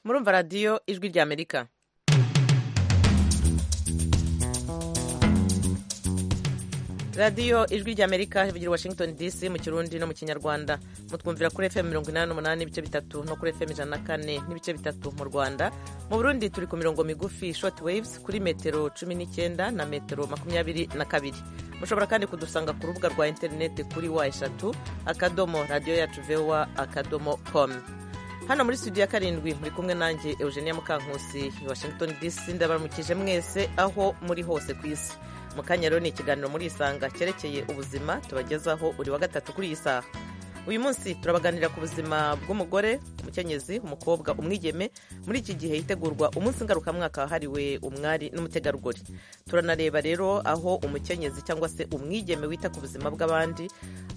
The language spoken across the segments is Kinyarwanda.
murumva radiyo ijwi ry'amerika radiyo ijwi ry'amerika ivugira washington dc mu kirundi no mu kinyarwanda mutwumvira kuri fm mirongo inani n'umunani n'ibice bitatu no kuri fm ijana na kane n'ibice bitatu mu rwanda mu burundi turi ku mirongo migufi short waves kuri metero cumi n'icyenda na metero makumyabiri na kabiri mushobora kandi kudusanga ku rubuga rwa interineti kuri wa eshatu akadomo radiyo yacu vowa akadomo com hano muri studio ya karindwi muri kumwe nanjye eugenia mukankusi washington dc ndabaramukije mwese aho muri hose ku isi mu kanya rero ni ikiganiro muri isanga cyerekeye ubuzima tubagezaho buri wa gatatu kuri iyi saha uyu munsi turabaganira ku buzima bw'umugore umukenyezi umukobwa umwigeme muri iki gihe hitegurwa umunsi ngarukamwaka wahariwe umwari n'umutegarugori turanareba rero aho umukenyezi cyangwa se umwigeme wita ku buzima bw'abandi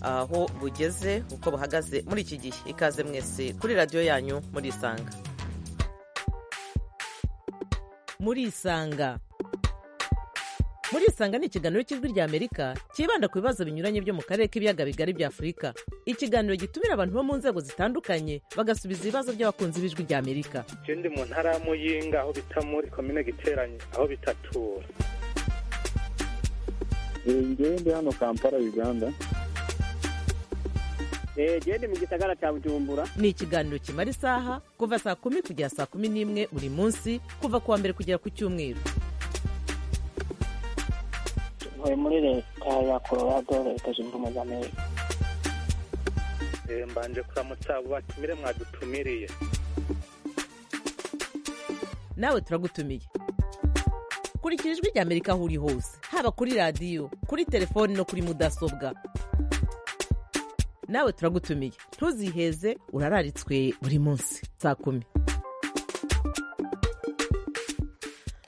aho bugeze uko buhagaze muri iki gihe ikaze mwese kuri radiyo yanyu muri isanga muri isanga muri isanga ni ikiganiro cy'ijwi ry'amerika cyibanda ku bibazo binyuranye byo mu karere k'ibiyaga bigari bya afurika ikiganiro gitumira abantu bo mu nzego zitandukanye bagasubiza ibibazo by'abakunzi b'ijwi ry'amerika ikindi mu ntara ya muyinga aho bita muri komine giteranye aho bitatura ngewe ndi hano kampala uganda gende mu gisagara cya bujumbura ni ikiganiro kimara isaha kuva saa kumi kugera saa kumi n'imwe buri munsi kuva ku wa mbere kugera ku cyumweru ntuye muri leta ya colorado leta zunze ubumwe za amerika mbanje kuramutsa abo batumire mwadutumiriye nawe turagutumiye kurikira ijwi ry'amerika aho uri hose haba kuri radiyo kuri telefoni no kuri mudasobwa nawe turagutumiye ntuziheze urararitswe buri munsi saa kumi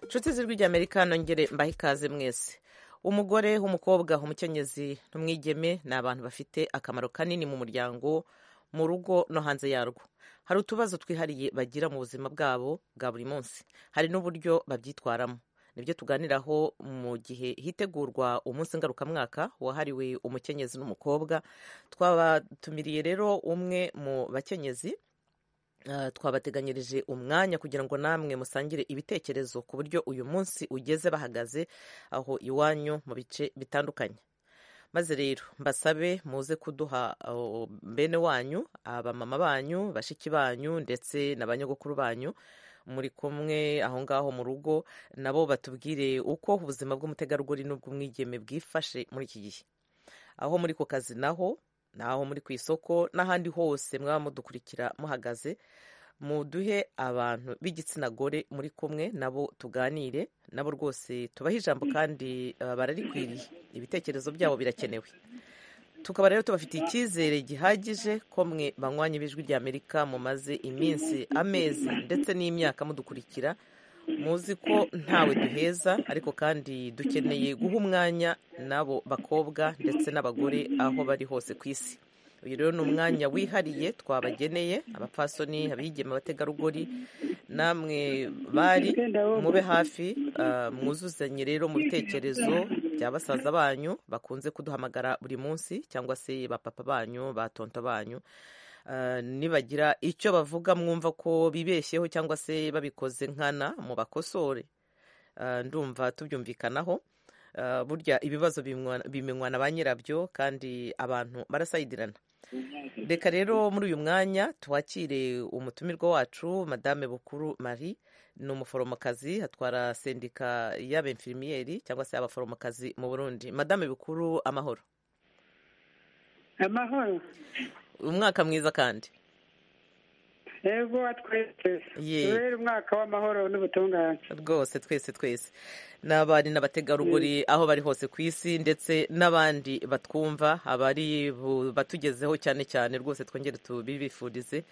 nshuti z'ijwi ry'amerika nongere mbahe ikaze mwese umugore umukobwa umukenyezi n'umwigeme ni abantu bafite akamaro kanini mu muryango mu rugo no hanze yarwo hari utubazo twihariye bagira mu buzima bwabo bwa buri munsi hari n'uburyo babyitwaramo nibyo tuganiraho mu gihe hitegurwa umunsi ngarukamwaka wahariwe umukenyezi n'umukobwa twabatumiriye rero umwe mu bakenyezi twabateganyirije umwanya kugira ngo namwe musangire ibitekerezo ku buryo uyu munsi ugeze bahagaze aho iwanyu mu bice bitandukanye maze rero mbasabe muze kuduha bene wanyu abamama banyu bashiki banyu ndetse na ba nyogokuru banyu muri kumwe aho ngaho mu rugo nabo batubwire uko ubuzima bw'umutegarugori n'ubw'umwigeme bwifashe muri iki gihe aho muri ku kazi naho naho muri ku isoko n'ahandi hose mwaba mudukurikira muhagaze muduhe abantu b'igitsina gore muri kumwe nabo tuganire nabo rwose tubahe ijambo kandi bararikwiriye ibitekerezo byabo birakenewe tukaba rero tubafitiye icyizere gihagije ko mwe banywanye b'ijwi ry'amerika mumaze iminsi amezi ndetse n'imyaka mudukurikira muzi ko ntawe duheza ariko kandi dukeneye guha umwanya n'abo bakobwa ndetse n'abagore aho bari hose ku isi uyu rero ni umwanya wihariye twabageneye abapfasoni abigeme abategarugori namwe bari mube hafi mwuzuzanye rero mu bitekerezo bya basaza banyu bakunze kuduhamagara buri munsi cyangwa se ba papa banyu ba tonto banyu nibagira icyo bavuga mwumva ko bibeshyeho cyangwa se babikoze nkana mu bakosore ndumva tubyumvikanaho burya ibibazo bimenywa na ba nyirabyo kandi abantu barasayidirana reka rero muri uyu mwanya twakire umutumirwa wacu madame bukuru marie ni umuforomokazi atwara sendika y'abemfirimiyeri cyangwa se abaforomokazi mu burundi madame bukuru amahoro amahoro umwaka mwiza kandi yego twese tubere umwaka w'amahoro n'ubutungane rwose twese twese n'abari n'abategarugori aho bari hose ku isi ndetse n'abandi batwumva abari batugezeho cyane cyane rwose twongere tubibifurize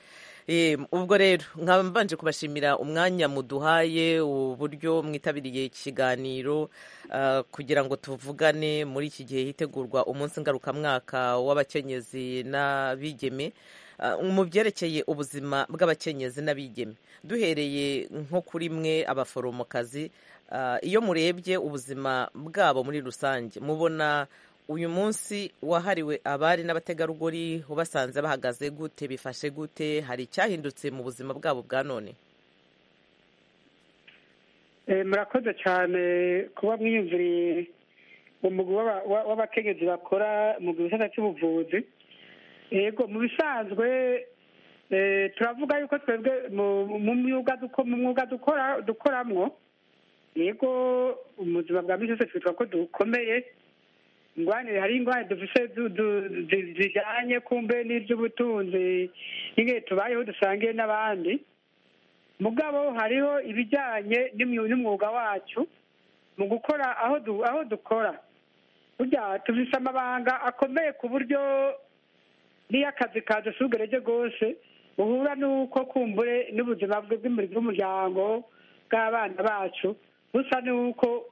ubwo rero nkabanje kubashimira umwanya muduhaye uburyo mwitabiriye ikiganiro kugira ngo tuvugane muri iki gihe hitegurwa umunsi ngarukamwaka w'abakenyezi n'abigeme mu byerekeye ubuzima bw'abakenyezi n'abigeme duhereye nko kuri mwe abaforomokazi iyo murebye ubuzima bwabo muri rusange mubona uyu munsi wahariwe abari n'abategarugori ubasanze bahagaze gute bifashe gute hari icyahindutse mu buzima bwabo bwa none murakoze cyane kuba mwiyumviriye umugwi w'abakenyezi bakora mu gisata cy'ubuvuzi yego mu bisanzwe turavuga yuko twebwe mu mwuga dukora dukoramo yego mu buzima bwa minsi yose twitwa ko dukomeye ingwane hari ingwane dufite zijyanye kumbe n'iby'ubutunzi n'igihe tubayeho dusangiye n'abandi mugabo hariho ibijyanye n'umwuga wacu mu gukora aho dukora burya tubise amabanga akomeye ku buryo n'iyo akazi kadusugereje rwose uhura n'uko kumbure n'ubuzima bw'umuryango bw'abana bacu busa n'uko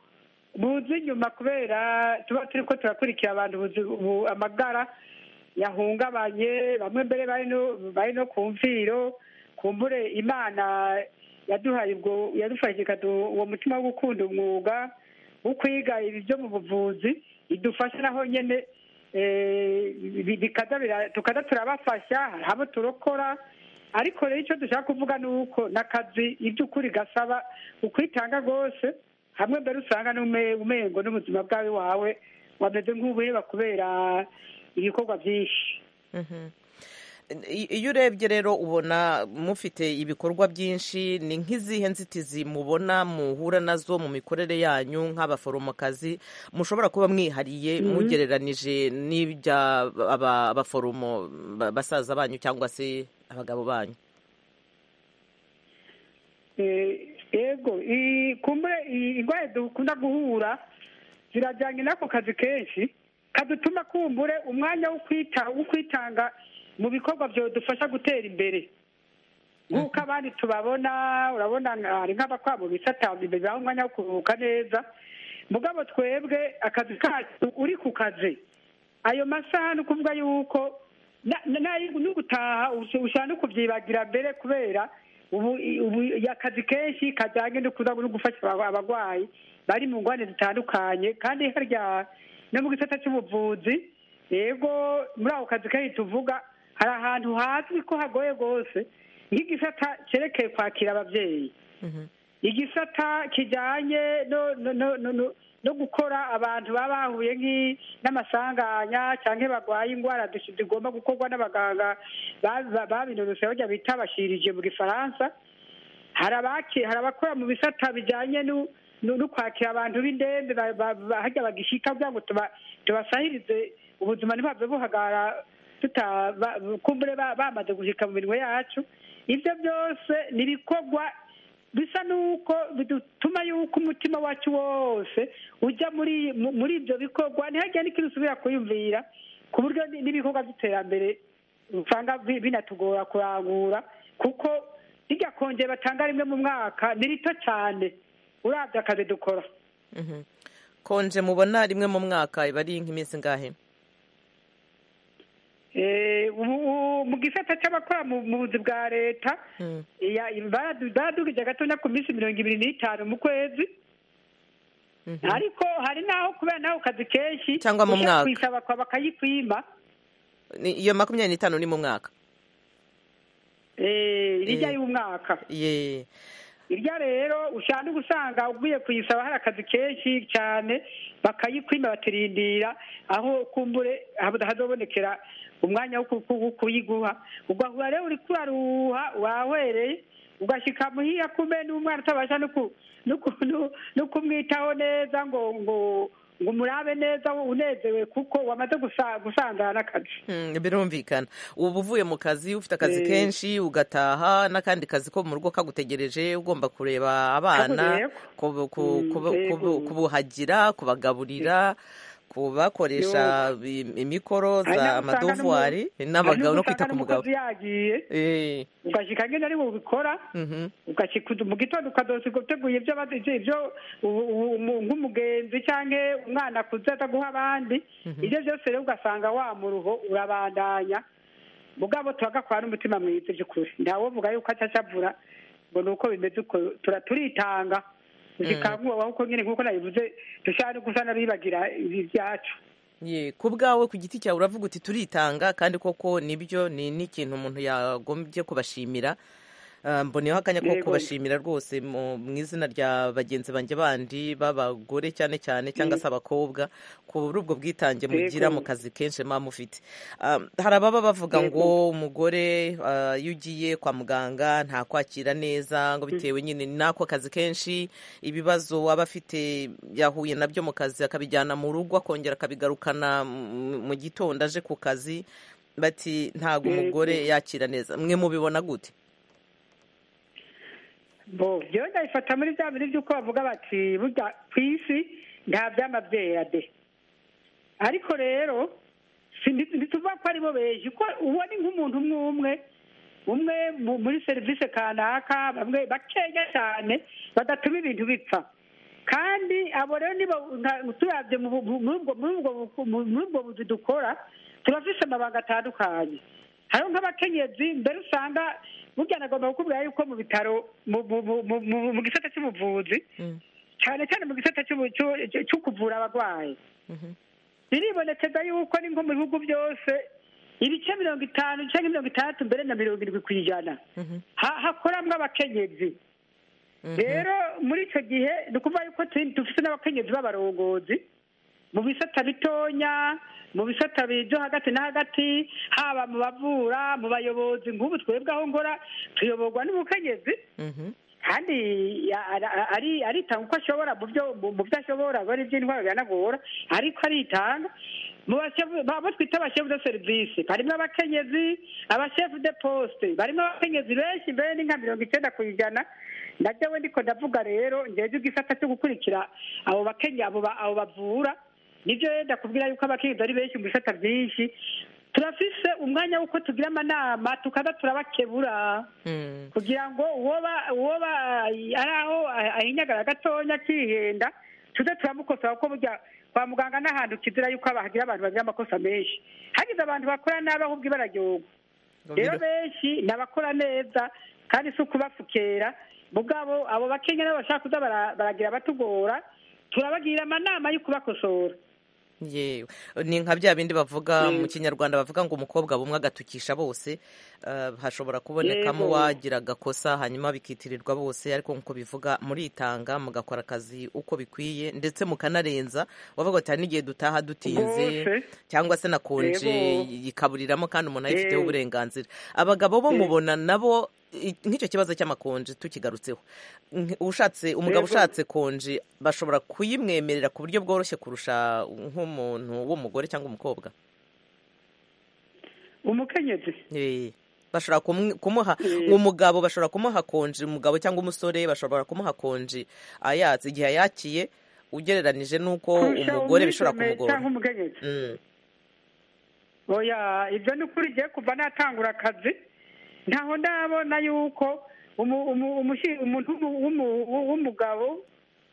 buzi inyuma kubera tuba turi ko turakurikira abantu amagara yahungabanye bamwe mbere bari no ku mviro kumbure imana yaduhaye ubwo yadufashije ikaduha uwo mutima wo gukunda umwuga wo kwiga ibyo mu buvuzi idufasha naho nyine tukaza turabafasha hari abo turokora ariko rero icyo dushaka kuvuga ni uko n'akazi iby'ukuri gasaba ukwitanga rwose hamwe mbere usanga umengo n'ubuzima bwawe wawe wameze nk'ubureba kubera ibikorwa byinshi iyo urebye rero ubona mufite ibikorwa byinshi ni nk'izihe nzitizi mubona muhura nazo mu mikorere yanyu nk'abaforomokazi mushobora kuba mwihariye mugereranije n'iby'abaforomo basaza banyu cyangwa se abagabo banyu yego kumbure indwara dukunda guhura zirajyanye n'ako kazi kenshi kadutuma kumbure umwanya wo kwitanga mu bikorwa byadufasha gutera imbere nk'uko abandi tubabona urabona hari nk'abakwa mu bisata bibaha umwanya wo kuruhuka neza mugabo twebwe akazi kacu uri ku kazi ayo masaha ni ukuvuga yuko n'ugutaha ushobora no kubyibagira mbere kubera ubu akazi kenshi kajyanye no gufasha abarwayi bari mu ngwane zitandukanye kandi harya no mu gisata cy'ubuvuzi yego muri ako kazi kenshi tuvuga hari ahantu hazwi ko hagoye rwose nk'igisata cyerekeye kwakira ababyeyi igisata kijyanye no gukora abantu baba bahuye n'amasanganya cyangwa barwaye indwara zigomba gukorwa n'abaganga babinonosoye bajya bita abashirije mu gifaransa hari abakora mu bisata bijyanye no kwakira abantu b'indembe hajya bagishika kugira ngo tubasahirize ubuzima ntibabwe buhagara kumbure bamaze gushyika mu minwe yacu ibyo byose ni ibikorwa bisa n'uko bituma yuko umutima wacu wose ujya muri muri ibyo bikorwa ntihagire n'ikintu usubira kuyumvira ku buryo n'ibikorwa by'iterambere usanga binatugora kurangura kuko rijya kongere batanga rimwe mu mwaka ni rito cyane urabye akazi dukora konje mubona rimwe mu mwaka iba ari nk'iminsi ingahe mu gisata cy'abakora mu buzi bwa leta baradugije gatonya ku minsi mirongo ibiri n'itanu mu kwezi ariko hari n'aho kubera n'aho kazi kenshi cyangwa mu mwaka kwisaba kwa bakayikwima iyo makumyabiri n'itanu ni mu mwaka rijya y'umwaka irya rero ushaka gusanga ugiye kuyisaba hari akazi kenshi cyane bakayikwima batirindira aho kumbure hazobonekera umwanya wo kuyiguha ugahura rero uri kuraruha wahwereye ugashyika muhiya kumbe n'umwana utabasha no kumwitaho neza ngo ngo ngo umurabe neza unezewe kuko wamaze gusangana n'akazi birumvikana uba uvuye mu kazi ufite akazi kenshi ugataha n'akandi kazi ko mu rugo kagutegereje ugomba kureba abana kubuhagira kubagaburira kubakoresha imikoroza amadovuwari n'abagabo no kwita ku mugabo yagiye ugashyika nyine ari bubikora ugashyika mu gitondo ukadosa gutegura ibyo ibyo nk'umugenzi cyangwa umwana akuze ataguha abandi ibyo byose rero ugasanga wa muruho urabandanya mugabo turagakora n'umutima mwiza by'ukuri ntawovuga yuko acyacavura ngo ni uko bimeze uko turitanga zikangura kuko nyine nk'uko nabivuze dushaka gusa n'abibagira ibyacu ku bwawe ku giti cyawe uravuga uti turitanga kandi koko nibyo ni n'ikintu umuntu yagombye kubashimira Ah, mboneyeho akanya ko Yego. kubashimira rwose mu mu izina rya bagenzi banjye bandi b'abagore cyane cyane cyangwa se abakobwa kubura ubwo bwitange mugira mu kazi kenshi muba mufite Ah, hari ababa bavuga ngo umugore ah, iyo ugiye kwa muganga ntakwakira neza ngo bitewe nyine n'ako kazi kenshi ibibazo aba afite yahuye nabyo mu kazi akabijyana mu rugo akongera akabigarukana mu- mu gitondo aje ku kazi bati ntabwo umugore yakira neza mwe mubibona gute bo njyewe ndabifata muri bya bindi by'uko bavuga bati burya ku isi nta byama byera de ariko rero si ndi- ntituvuga ko aribo beje ko ubona nk'umuntu umwe umwe umwe mu- muri serivisi kanaka bamwe bakeya cyane badatuma ibintu bipfa kandi abo rero niba turabye mu bu- mu- muri ubwo- muri ubwo- muri ubwo buzi dukora turafise amabanga atandukanye hariho nk'abakenyezi mbere usanga burya nagomba kukubwira yuko mu bitaro mu- mu- mu- mu- mu- mu gisata cy'ubuvuzi Mm. cyane cyane mu gisata cy'ubu- cy'u- cy'u- cyo kuvura abarwayi Mhm. biribonekeza yuko ni nko mu bihugu byose ibice mirongo itanu cyangwa mirongo itandatu mbere na mirongo irindwi ku ijana Mhm. ha- hakoramwo abakenyezi Mhm. rero muri icyo gihe ni ukuvuga yuko tu- dufite n'abakenyezi b'abarongozi mu bisata bitonya mu bisata byo hagati na hagati haba mu bavura mu bayobozi nk'ubu twebwe aho ngora tuyoborwa n'umukenyezi Mhm. kandi ya- ara- ara- ari aritanga uko ashobora mu byo mu mu byo ashobora bari iby'indwara bihanagura ariko aritanga mu bashefu- abo twita abashefu de serivisi barimo abakenyezi abashefu de posite barimo abakenyezi benshi mbere ni nka mirongo icyenda ku ijana najyewe ndiko ndavuga rero ngewe igisata cyo gukurikira abo bakenya abo ba- abo bavura nibyo yenda kubwira yuko abakenyezi ari benshi mu bisata byinshi turafise umwanya w'uko tugira amanama tukaza turabakebura Mm. kugira ngo uwo ba- uwo ba- ari aho ah- ahinyagara gatonya akihenda tuze turamukosora kuko burya kwa muganga ni ahantu kizira yuko hagira abantu bagira amakosa menshi hagize abantu bakora nabi ahubwo ibararyogo Ngo rero biro- benshi ni abakora neza kandi si ukubapfukera mugabo abo bakenya nabo bashaka kuza bara- baragira batugora turabagira amanama yo kubakosora yewe ni nka bya bindi bavuga mu kinyarwanda bavuga ngo umukobwa bumwe agatukisha bose Ah, hashobora kubonekamo Yego. uwagira agakosa hanyuma bikitirirwa bose ariko nk'uko bivuga muritanga mugakora akazi uko bikwiye ndetse mukanarenza wavuga ati hari n'igihe dutaha dutinze Rwose. cyangwa se na konje Yego. yikaburiramo kandi umuntu ayifiteho Eh. uburenganzira abagabo bo Eh. mubona nabo i- nk'icyo kibazo cy'amakonje tukigarutseho Nk- ushatse umugabo Yego. ushatse konje bashobora kuyimwemerera ku buryo bworoshye kurusha nk'umuntu w'umugore cyangwa umukobwa umukenyezi Eh, bashobora kumwe- kumuha Eh. umugabo bashobora kumuha konje umugabo cyangwa umusore bashobora kumuha konje ayatse igihe ayakiye ugereranije n'uko kurusha umugore bishobora umwigeme kumugora cyangwa umukenyezi Mm, oya ibyo ni ukuri ngiye kuva natangura akazi ntaho ndabona yuko umu- umu- umushi- umuntu w'umu- w'umu- w'umugabo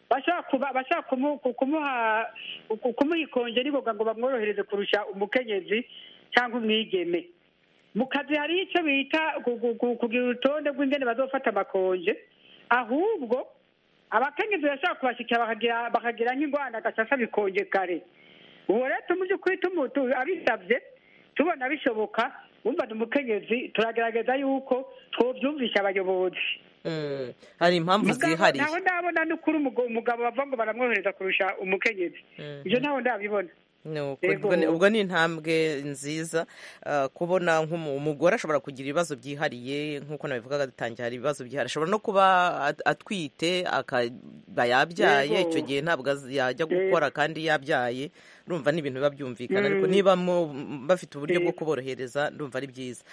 bashobora kuba- bashobora kumu- ku- kumuha ku- kumuha ikonje niboga ngo bamworohereze kurusha umukenyezi cyangwa umwigeme mu kazi hari icyo bita ku- ku- ku- kugira urutonde rw'ingene bazofata amakonje ahubwo abakenyezi bashobora kubashyikira bakagira- bakagira nk'ingwana gasasa bikonje kare ubu rero tu mu by'ukuri tumu- tu- abisabye tubona bishoboka wumva ni umukenyezi turagerageza yuko twobyumvisha abayobozi mm. hari impamvu Mugabo zihariye ntaho ndabona n'ukuri umugabo umugabo bavuga ngo baramwohereza kurusha umukenyezi Mhm. ibyo ntaho ndabibona Ni uko. Yego. Ubwo ni- ubwo ni intambwe nziza ah, kubona nk'umugore ashobora kugira ibibazo byihariye nk'uko nabivugaga dutangiye hari ibibazo byihariye ashobora no kuba at- atwite akaba yabyaye Yego. icyo gihe ntabwo az- yajya Yego. gukora kandi yabyaye ndumva ni ibintu biba byumvikana ariko Mm. niba mu- bafite uburyo bwo Yego. kuborohereza ndumva ari byiza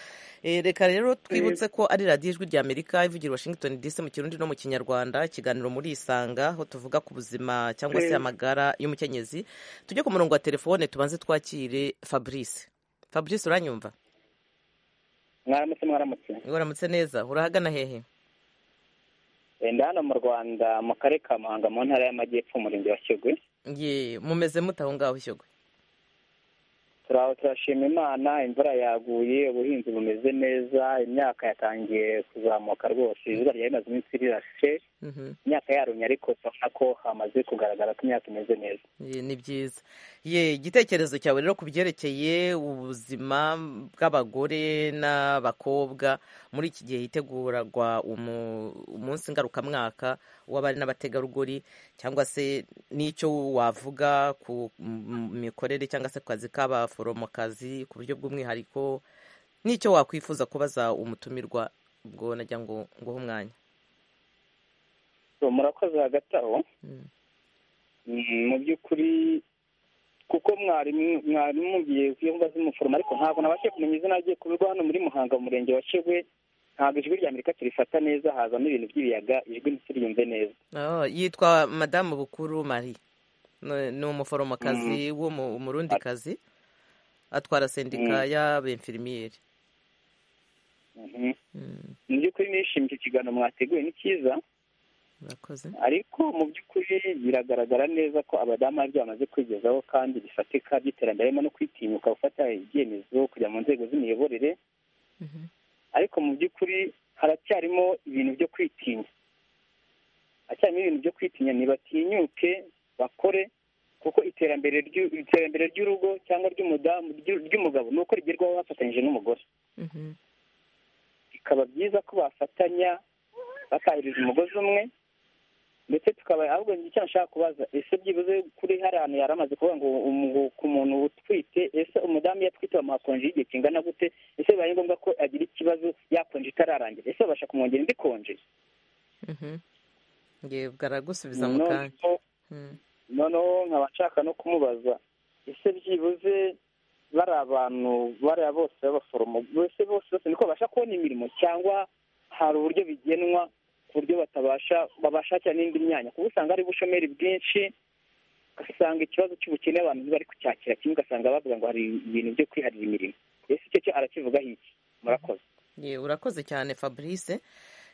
Eh, reka rero twibutse ko ari radiyo ijwi rya amerika ivugira i washington dc mu kirundi no mu kinyarwanda ikiganiro muri isanga aho tuvuga ku buzima cyangwa se Eh. amagara y'umukenyezi tujye ku murongo wa telefone tubanze twakire fabrice fabrice uranyumva mwaramutse mwaramutse uramutse neza urahagana hehe ndi hano mu rwanda mu karere ka muhanga mu ntara y'amajyepfo umurenge wa kigwe ye mumeze mute aho ngaho shyogwe turashima imana imvura yaguye ubuhinzi bumeze neza imyaka yatangiye kuzamuka rwose izuba ryari rimaze iminsi rirashe Mhm. imyaka yarumye ariko turabona ko hamaze kugaragara ko imyaka imeze neza Ye, ni byiza ye igitekerezo cyawe rero ku byerekeye ubuzima bw'abagore n'abakobwa muri iki gihe hitegurwa umu- umunsi ngarukamwaka w'abari n'abategarugori cyangwa se n'icyo wavuga ku m- mikorere cyangwa se ku kazi k'abaforomokazi ku buryo bw'umwihariko n'icyo wakwifuza kubaza umutumirwa ubwo najya ngo nguhe umwanya So, murakoze hagati aho Mm. Mm, mu by'ukuri kuko mwarimu mwarimu ngiye kwiyumva z'umuforomo ariko ntabwo nabashe kumenya izina rye kubirwa hano muri muhanga mu murenge wa shegwe ntabwo ijwi rya amerika turifata neza hazamo ibintu by'ibiyaga ijwi ntituryumve neza Oh, yitwa madamu bukuru marie Ni- ni umuforomokazi w'umurundikazi atwara sendika y'abemfirimiyeri Mhm. Mm, mu by'ukuri nishimiye icyo kiganiro mwateguye ni cyiza murakoze ariko mu by'ukuri biragaragara neza ko abadamu hari ibyo bamaze kwigezaho kandi bifatika by'iterambere harimo no kwitinyuka gufata ibyemezo kujya mu nzego z'imiyoborere Mhm. ariko mu by'ukuri haracyarimo ibintu byo kwitinya haracyarimo ibintu byo kwitinya ntibatinyuke bakore kuko iterambere ry'u- iterambere ry'urugo cyangwa ry'umudamu ry'u- ry'umugabo ni uko rigerwaho bafatanyije n'umugore Mhm. bikaba byiza ko bafatanya bakahiriza umugozi umwe ndetse tukaba ahubwo njye icyo nshaka kubaza ese byibuze kuri hari ahantu yari amaze kuvuga ngo umu- ku muntu utwite ese umudamu iyo atwite bamuha konji y'igihe kingana gute ese bibaye ngombwa ko agira ikibazo ya konji itararangira ese babasha kumwongera indi konji Mhm. Nge baragusubiza mu kanya Noneho- Mm. noneho nkaba nshaka no kumubaza ese byibuze bari abantu bariya bose b'abaforomo bose bose bose niko babasha kubona imirimo cyangwa hari uburyo bigenwa ku buryo batabasha babashakira n'indi myanya kuko usanga hari ubushomeri bwinshi ugasanga ikibazo cy'ubukene abantu bari kucyakira kimwe ugasanga bavuga ngo hari ibintu byo kwiharira imirimo ese icyo cyo arakivugaho iki murakoze Ye, urakoze cyane fabrice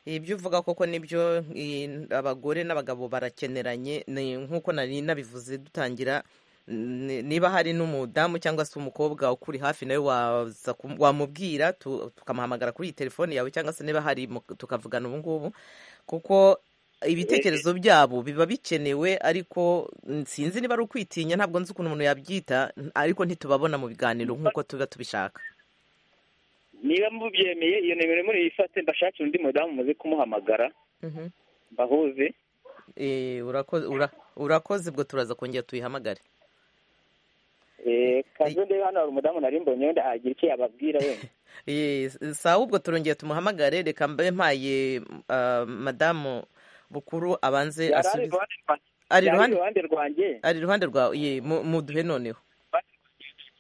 ibyo uvuga koko nibyo i- abagore n'abagabo barakeneranye ni nk'uko nari nabivuze dutangira ni- niba hari n'umudamu cyangwa se umukobwa ukuri hafi nawe waza kum- wamubwira tu- tukamuhamagara kuri iyi telefone yawe cyangwa se niba hari mu- tukavugana ubu ngubu kuko ibitekerezo byabo biba bikenewe ariko mm, sinzi niba ari ukwitinya ntabwo nzi ukuntu umuntu yabyita ariko ntitubabona mu biganiro nk'uko tuba tubishaka niba mubyemeye iyo nimero muri yifate mbashakire undi mudamu muze kumuhamagara Mhm. mbahuze Eh, urako- ura- urakoze ubwo turaza kongera tuyihamagare Eh, kazo ndebe hano hari umudamu nari mbonye wenda hagira icyo yababwira wenda Eh, sawa ubwo turongeye tumuhamagare reka mbe mpaye ah, madamu bukuru abanze yari ari asubize iruhande rwanjye ari yari ari iruhande iruhande rwanjye ari iruhande rwawe ye mu- muduhe noneho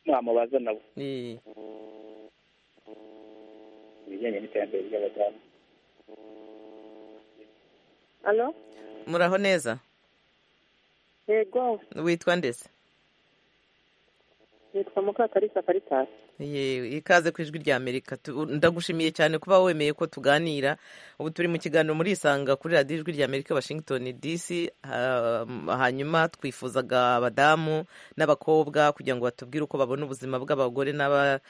mwamubaza nabo Eh, ibijyanye n'iterambere ry'abadamu Alo? muraho neza Yego, witwa ndetse nitwa Mukakarisa Caritas. Ye, ikaze ku ijwi rya amerika Tu- ndagushimiye cyane kuba wemeye ko tuganira ubu turi mu kiganiro muri isanga kuri radiyo ijwi rya amerika washington dc Ha- hanyuma twifuzaga abadamu n'abakobwa kugira ngo batubwire uko babona ubuzima bw'abagore n'aba-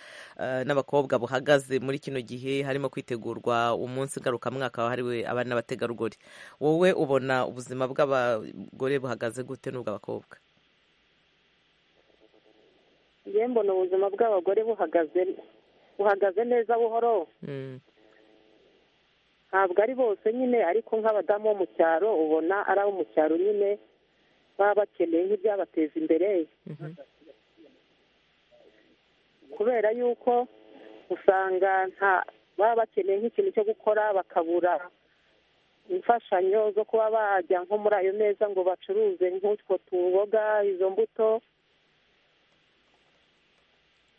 eh, n'abakobwa buhagaze muri kino gihe harimo kwitegurwa umunsi ngarukamwaka wahariwe abana n'abategarugori wowe ubona ubuzima bw'abagore buhagaze gute n'ubw'abakobwa Njye mbona ubuzima bw'abagore buhagaze buhagaze neza buhoro Mm, ntabwo ari bose nyine ariko nk'abadamu bo mu cyaro ubona ari abo mu cyaro nyine baba bakeneye nk'ibyabateza imbere mhm, kubera yuko usanga nta baba bakeneye nk'ikintu cyo gukora bakabura imfashanyo zo kuba bajya nko muri ayo meza ngo bacuruze nk'utwo tuboga izo mbuto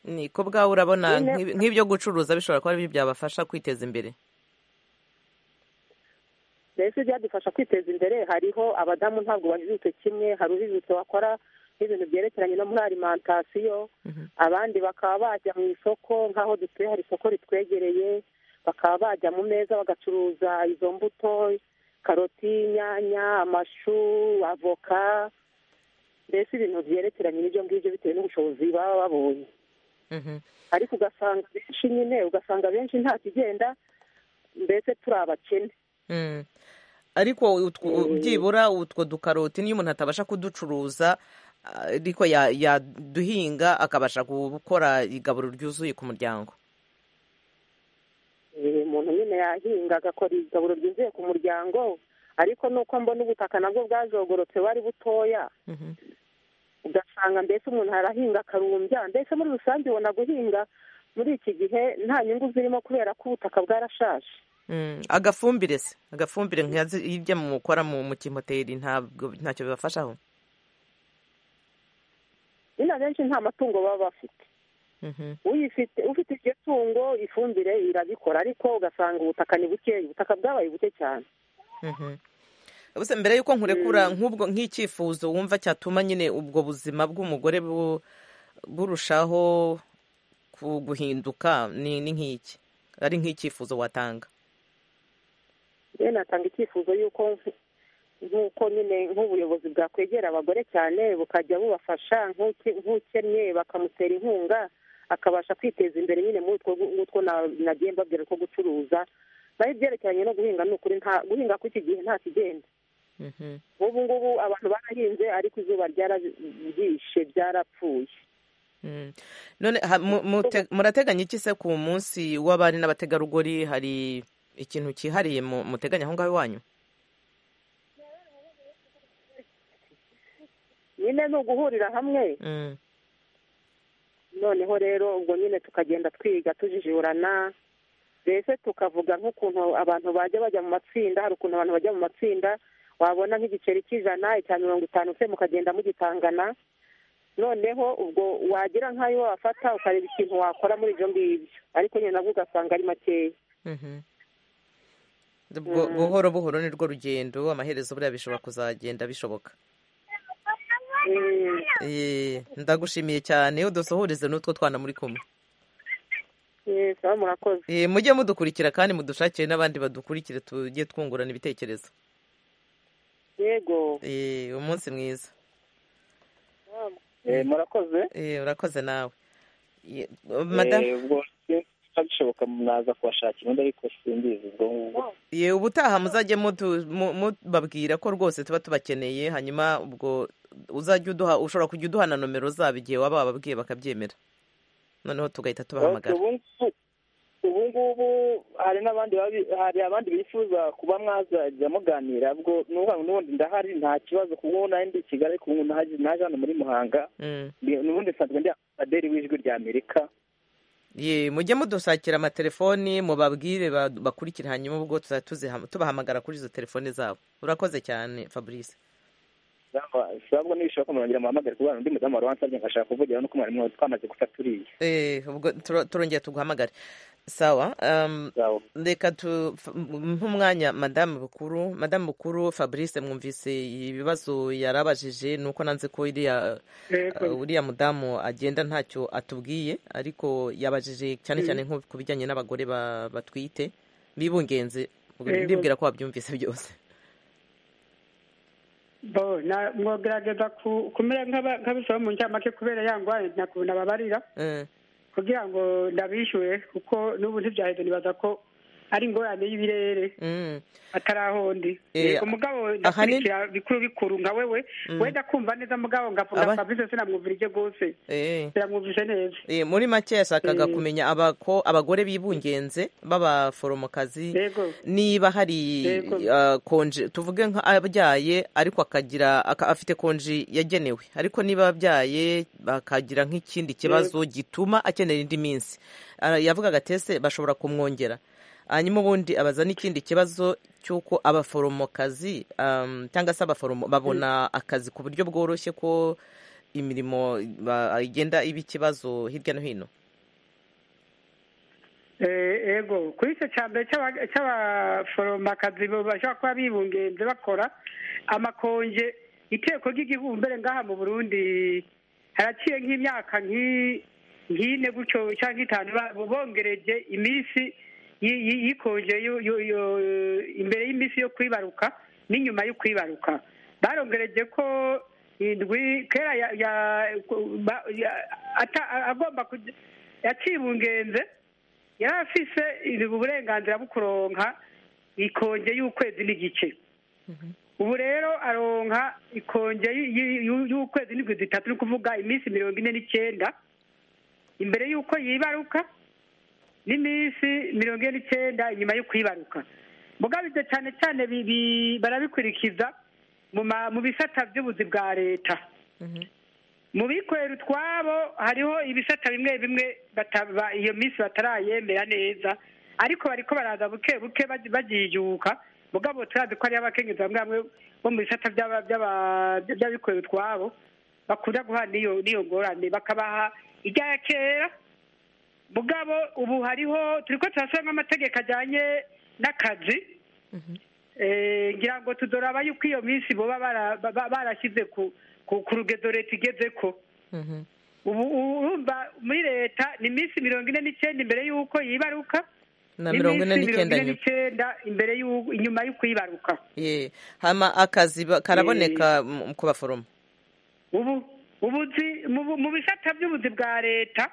ni ko bwawe urabona Nyine- nk'ib- nk'ibyo gucuruza bishobora kuba aribyo byabafasha kwiteza imbere mbese byadufasha kwiteza imbere hariho abadamu ntabwo bajijutse kimwe hari ujijutse wakora n'ibintu byerekeranye no muri alimantasiyo Mhm. abandi bakaba bajya mu isoko nk'aho dutuye hari isoko ritwegereye bakaba bajya mu meza bagacuruza izo mbuto karoti inyanya amashu avoka mbese ibintu byerekeranye n'ibyo ngibyo bitewe n'ubushobozi baba babonye ariko ugasanga benshi nyine ugasanga benshi nta kigenda mbese turi abakene Mm. ariko utwo- byibura utwo dukaroti niyo umuntu atabasha kuducuruza ah, ariko ya- yaduhinga akabasha gukora igaburo ryuzuye ku muryango Eh, umuntu nyine yahinga agakora igaburo ryuzuye ku muryango ariko nuko mbona ubutaka nabwo bwajogorotse wari butoya Mhm. ugasanga mbese umuntu arahinga akarumbya mbese muri rusange ubona guhinga muri iki gihe nta nyungu zirimo kubera ko ubutaka bwarashaje Mm. agafumbire se agafumbire nka zi- hirya mukora mu mu kimoteri ntabwo ntacyo bibafashaho nyine abenshi nta matungo baba bafite Mhm. uyifite ufite iryo tungo ifumbire irabikora ariko ugasanga ubutaka ni bukeya ubutaka bwabaye buke cyane Mhm. Ubuse mbere yuko nkurekura nk'ubwo nk'icyifuzo wumva cyatuma nyine ubwo buzima bw'umugore bu- burushaho ku- guhinduka ni ni nk'iki ari nk'icyifuzo watanga rero natanga icyifuzo y'uko nk'uko nyine nk'ubuyobozi bwakwegera abagore cyane bukajya bubafasha nk'uke- nk'ukennye bakamutera inkunga akabasha kwiteza imbere nyine muri utwo ngutwo na- nagiye mbabwira ko gucuruza naho ibyerekeranye no guhinga ni ukuri nta- guhinga kw'iki gihe nta kigenda Mhm. ubu ngubu abantu barahinze ariko izuba ryarabishe byarapfuye Mm. none ha- mu- mute- murateganya iki se ku munsi w'abari n'abategarugori hari ikintu cyihariye mu- muteganya aho ngaho iwanyu nyine ni uguhurira hamwe Mm. noneho rero ubwo nyine tukagenda twiga tujijiburana mbese tukavuga nk'ukuntu abantu bajya bajya mu matsinda hari ukuntu abantu bajya mu matsinda wabona nk'igiceri cy'ijana icya mirongo itanu se mukagenda mugitangana noneho ubwo wagira nk'ayo wafata ukareba ikintu wakora muri ibyo ngibyo ariko nyine nabwo ugasanga ari makeya Mhm. Ubwo buhoro buhoro ni rwo rugendo amaherezo buriya bishobora kuzagenda bishoboka Mm, Eh, ndagushimiye cyane udusuhurize n'utwo twana muri kumwe yes, aho murakoze Eh, mujye mudukurikira kandi mudushakire n'abandi badukurikire tujye twungurana ibitekerezo yego Eh, umunsi mwiza Eh, murakoze Eh, urakoze nawe Ye- madamu Eh, ubwo sinzi bishoboka naza kubashakira undi ariko simbizi ubwo ngubwo ye ubutaha muzajye mutu- mu- mubabwira ko rwose tuba tubakeneye hanyuma ubwo uzajya uduha ushobora kujya uduha na nomero zabo igihe waba wababwiye bakabyemera noneho tugahita tubahamagara ubu ngubu- ubu ngubu hari n'abandi babi- hari abandi bifuza kuba mwazajya muganira ubwo n'ubu n'ubundi ndahari nta kibazo kuko ubu nari ndi i kigali kuko ubu naje naje hano muri muhanga Mm. Ndi- n'ubundi nsanzwe ndi amaderi w'ijwi rya amerika ye mujye mudusakira amatelefoni mubabwire ba- bakurikire hanyuma ubwo tuzajya tuziha- tubahamagara kuri izo telefoni zabo urakoze cyane fabrice ntabwo nibishoboka murangira muhamagare kubera undi mudamu wari wansabye ngashaka kuvugira nuko mwari mwawe twamaze gufaturiye Eh, ubwo turo- turongera tuguhamagare sawa um, reka tu f- m- nk'umwanya madamu bukuru madamu bukuru fabrice mwumvise ibibazo yarabajije nuko nanze ko iriya uh, uriya mudamu agenda ntacyo atubwiye ariko yabajije cyane cyane nko ku bijyanye n'abagore ba- batwite bibungenze ubwo Yego. ndibwira ko wabyumvise byose bo na- mwogerageza ku- kumera nk'aba- nk'abisaba mu ncamake kubera ya ndwara ntakuntu babarira Eh, kugira ngo ndabishyure kuko n'ubu ntibyaheze nibaza ko ari ingorane y'ibirere mm. atarahondi Eh, yego mugabo ndakurikira bikuru bikuru nka wewe wenda kumva neza mugabo Aba- ngavuga fabrice sinamwumvira ibyo rwose Eh. sinamwumvise neza Eh, muri make yashakaga Mm. kumenya abako abagore bibungenze b'abaforomokazi yego niba hari Yego. ah, konji tuvuge nk'ababyaye ariko akagira aka- afite konji yagenewe ariko niba ababyaye bakagira nk'ikindi kibazo gituma akenera indi minsi Ah, yavugaga tese bashobora kumwongera hanyuma ubundi abaza n'ikindi kibazo cy'uko abaforomokazi um, cyangwa se abaforomo babona akazi ku buryo bworoshye ko imirimo ba- igenda iba ikibazo hirya no hino Eh, yego kuri icyo cya mbere cy'aba- cy'abaforomakazi bo bashobora kuba bibungenze bakora amakonje iteko ry'igihumbere ngaha mu burundi haraciye nk'imyaka nk'i- nk'ine gutyo cyangwa itanu ba- bongereje iminsi y- y- y'ikonje yo- yo- yo- imbere y'iminsi yo kwibaruka n'inyuma yo kwibaruka barongereje ko indwi kera ya- ya- ba- ya- ata- agomba kujya- yacibungenze yari afise uburenganzira bwo kuronka ikonje y'ukwezi n'igice ubu rero aronka ikonje y- y- y'ukwezi n'indwi zitatu ni ukuvuga iminsi mirongo ine n'icyenda imbere y'uko yibaruka n'iminsi mirongo ine n'icyenda inyuma yo kwibaruka mugabo ibyo cyane cyane bi- bi- barabikurikiza mu ma- mu bisata by'ubuzi bwa leta mu bikorera utwabo hariho ibisata bimwe bimwe bataba- iyo minsi batarayemera neza ariko bariko baraza buke buke baji- bagiyuka mugabo turazi ko hariho abakenyezi bamwe bamwe bo mu bisata by'aba- by'aba- by'abikorera utwabo bakunda guhana n'iyo n'iyo ngorane bakabaha irya kera mugabo ubu hariho turi ko turasubiramo amategeko ajyanye n'akazi Eh, ngira ngo tudoraba yuko iyo minsi boba bara- ba- barashyize ku ku- ku rugedo leta igeze ko ubu urumva muri leta ni iminsi mirongo ine n'icyenda imbere y'uko yibaruka na mirongo ine n'iminsi n'icyenda nyuma n'icyenda imbere y'u- inyuma y'uko yibaruka ye hama akazi ba- karaboneka mu- ku baforomo ubu ubuzi mu bu- mu bisata by'ubuzi bwa leta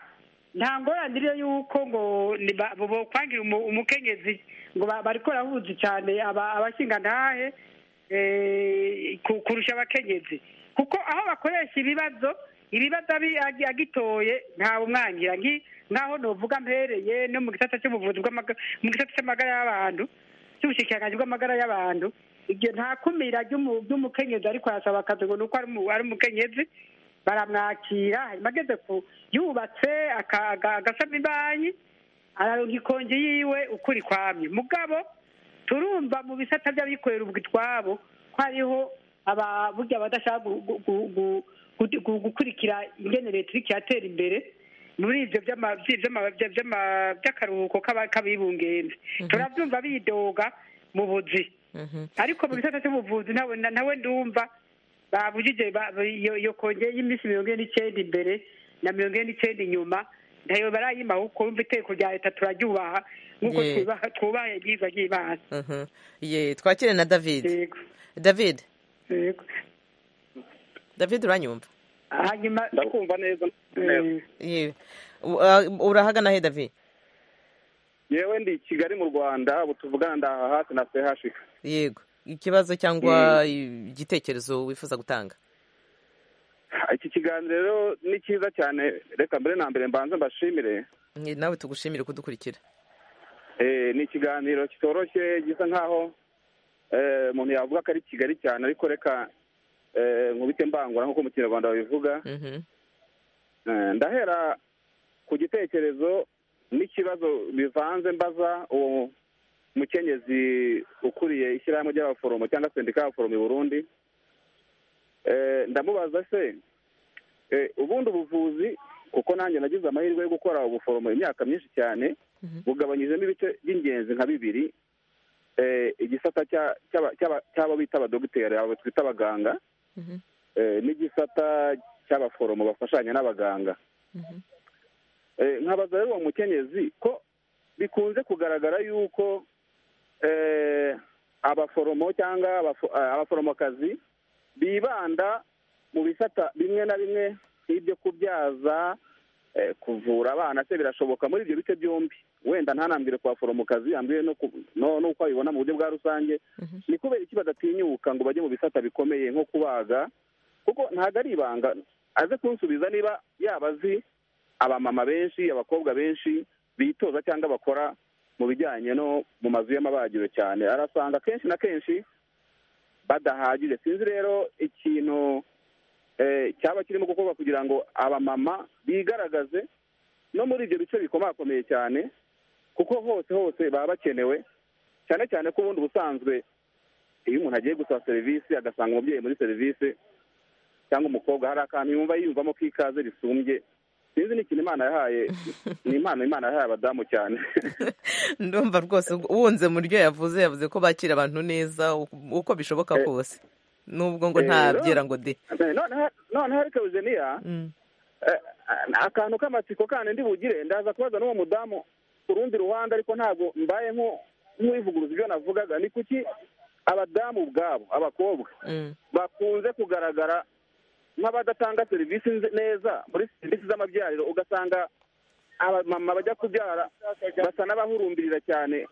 nta ngorane iriyo y'uko ngo ni ba- bo- bokwangira umu- umukenyezi ngo ba- bariko barahuzi cyane aba- abashingantahe eh, ku- kurusha abakenyezi kuko aho bakoresha ibibazo ibibazo abi- agi- agitoye ntawe umwangira nki- nk'aho novuga mpereye no mu gisata cy'ubuvuzi bw'amaga- mu gisata cy'amagara y'abantu cy'ubushikiranganji bw'amagara y'abantu ibyo nta kumira ry'umu- ry'umukenyezi ariko arasaba akazi ngo ni uko ari umu- ari umukenyezi baramwakira hanyuma ageze ku yubatse aka- aga- agasaba ibanyi araronka ikonje yiwe ukuri kwamye mugabo turumva mu bisata by'abikorera ubwo itwabo ko hariho aba- burya badashaka gu- gu- gu- gu- gu- gu- gukurikira ingene leta iriko iratera imbere muri ivyo by'ama- vy- vy'ama- vy- vy'ama- vy'akaruhuko k'aba- k'abibungenze turavyumva bidoga mu buzi Mhm. ariko mu gisata cy'ubuvuzi nawe na- nawe ndumva babujije ba- iyo iyo konge y'iminsi mirongo ine n'icyenda imbere na mirongo ine n'icyenda inyuma ntayo barayimaho kuko wumva iteko rya leta turaryubaha nk'uko Ye. twubaha twubaha ibyiza by'imana Mhm. ye twakire na david yego david yego david uranyumva hanyuma ndakumva neza eh, ye U- uh, urahagana he david yewe ndi i kigali mu rwanda ubu tuvugana ndaha hafi na sehashika yego ikibazo cyangwa igitekerezo wifuza gutanga iki kiganiro ni cyiza cyane reka mbere na mbere mbanze mbashimire Ni nawe tugushimire kudukurikira Eh, ni ikiganiro kitoroshye gisa nkaho eh, umuntu yavuga ko ari kigali cyane ariko reka eh, nkubite mbangura nk'uko mu kinyarwanda babivuga Mhm. Eh, ndahera ku gitekerezo n'ikibazo bivanze mbaza uwo mukenyezi ukuriye ishyirahamwe ry'abaforomo cyangwa sendika y'abaforomo i burundi Eh, ndamubaza se eh, ubundi ubuvuzi kuko nanjye nagize amahirwe yo gukora ubuforomo imyaka myinshi cyane Mhm. bugabanyijemo ibice by'ingenzi nka bibiri Eh, igisata cya- cy'aba- cy'aba- cy'abo bita abadogiteri abo twita abaganga Mhm. eh, n'igisata cy'abaforomo bafashanya n'abaganga Mhm. Eh, nkabaza rero uwo mukenyezi ko bikunze kugaragara yuko eh, abaforomo cyangwa abafo- eh, abaforomokazi bibanda mu bisata bimwe na bimwe nk'ibyo kubyaza eh, kuvura abana se birashoboka muri ibyo bice byombi wenda ntanambwire ku baforomokazi yambwiye no ku- no- n'uko abibona mu buryo bwa rusange Mhm. ni kubera iki badatinyuka ngo bajye mu bisata bikomeye nko kubaga kuko ntabwo ari ibanga aze kunsubiza niba yaba azi abamama benshi abakobwa benshi bitoza cyangwa bakora mu bijyanye no mu mazu y'amabagiro cyane arasanga kenshi na kenshi badahagije sinzi rero ikintu eh, cyaba kirimo gukorwa kugira ngo abamama bigaragaze no muri ibyo bice bikomakomeye cyane kuko hose hose baba bakenewe cyane cyane ko ubundi ubusanzwe iyo umuntu agiye gusaba serivisi agasanga umubyeyi muri serivisi cyangwa umukobwa hari akantu yumva yiyumvamo k'ikaze risumbye sinzi ni ikintu imana yahaye ni impano imana yahaye abadamu cyane ndumva rwose ubwo- wunze mu ryo yavuze yavuze ko bakira abantu neza u- uko bishoboka Eh, kose nubwo ngo nta eh, no. byera ngo de noneho noneho ariko eugenia Mm. eh, akantu k'amatsiko kandi ndi bugire ndaza kubaza n'uwo mudamu ku rundi ruhande ariko ntabwo mbaye nk'u- nk'uwivuguruza ibyo navugaga ni kuki abadamu ubwabo abakobwa Mm. bakunze kugaragara nk'abadatanga serivisi nze- neza muri serivisi z'amabyariro ugasanga abamama bajya kubyara basa n'abahurumbilira cyane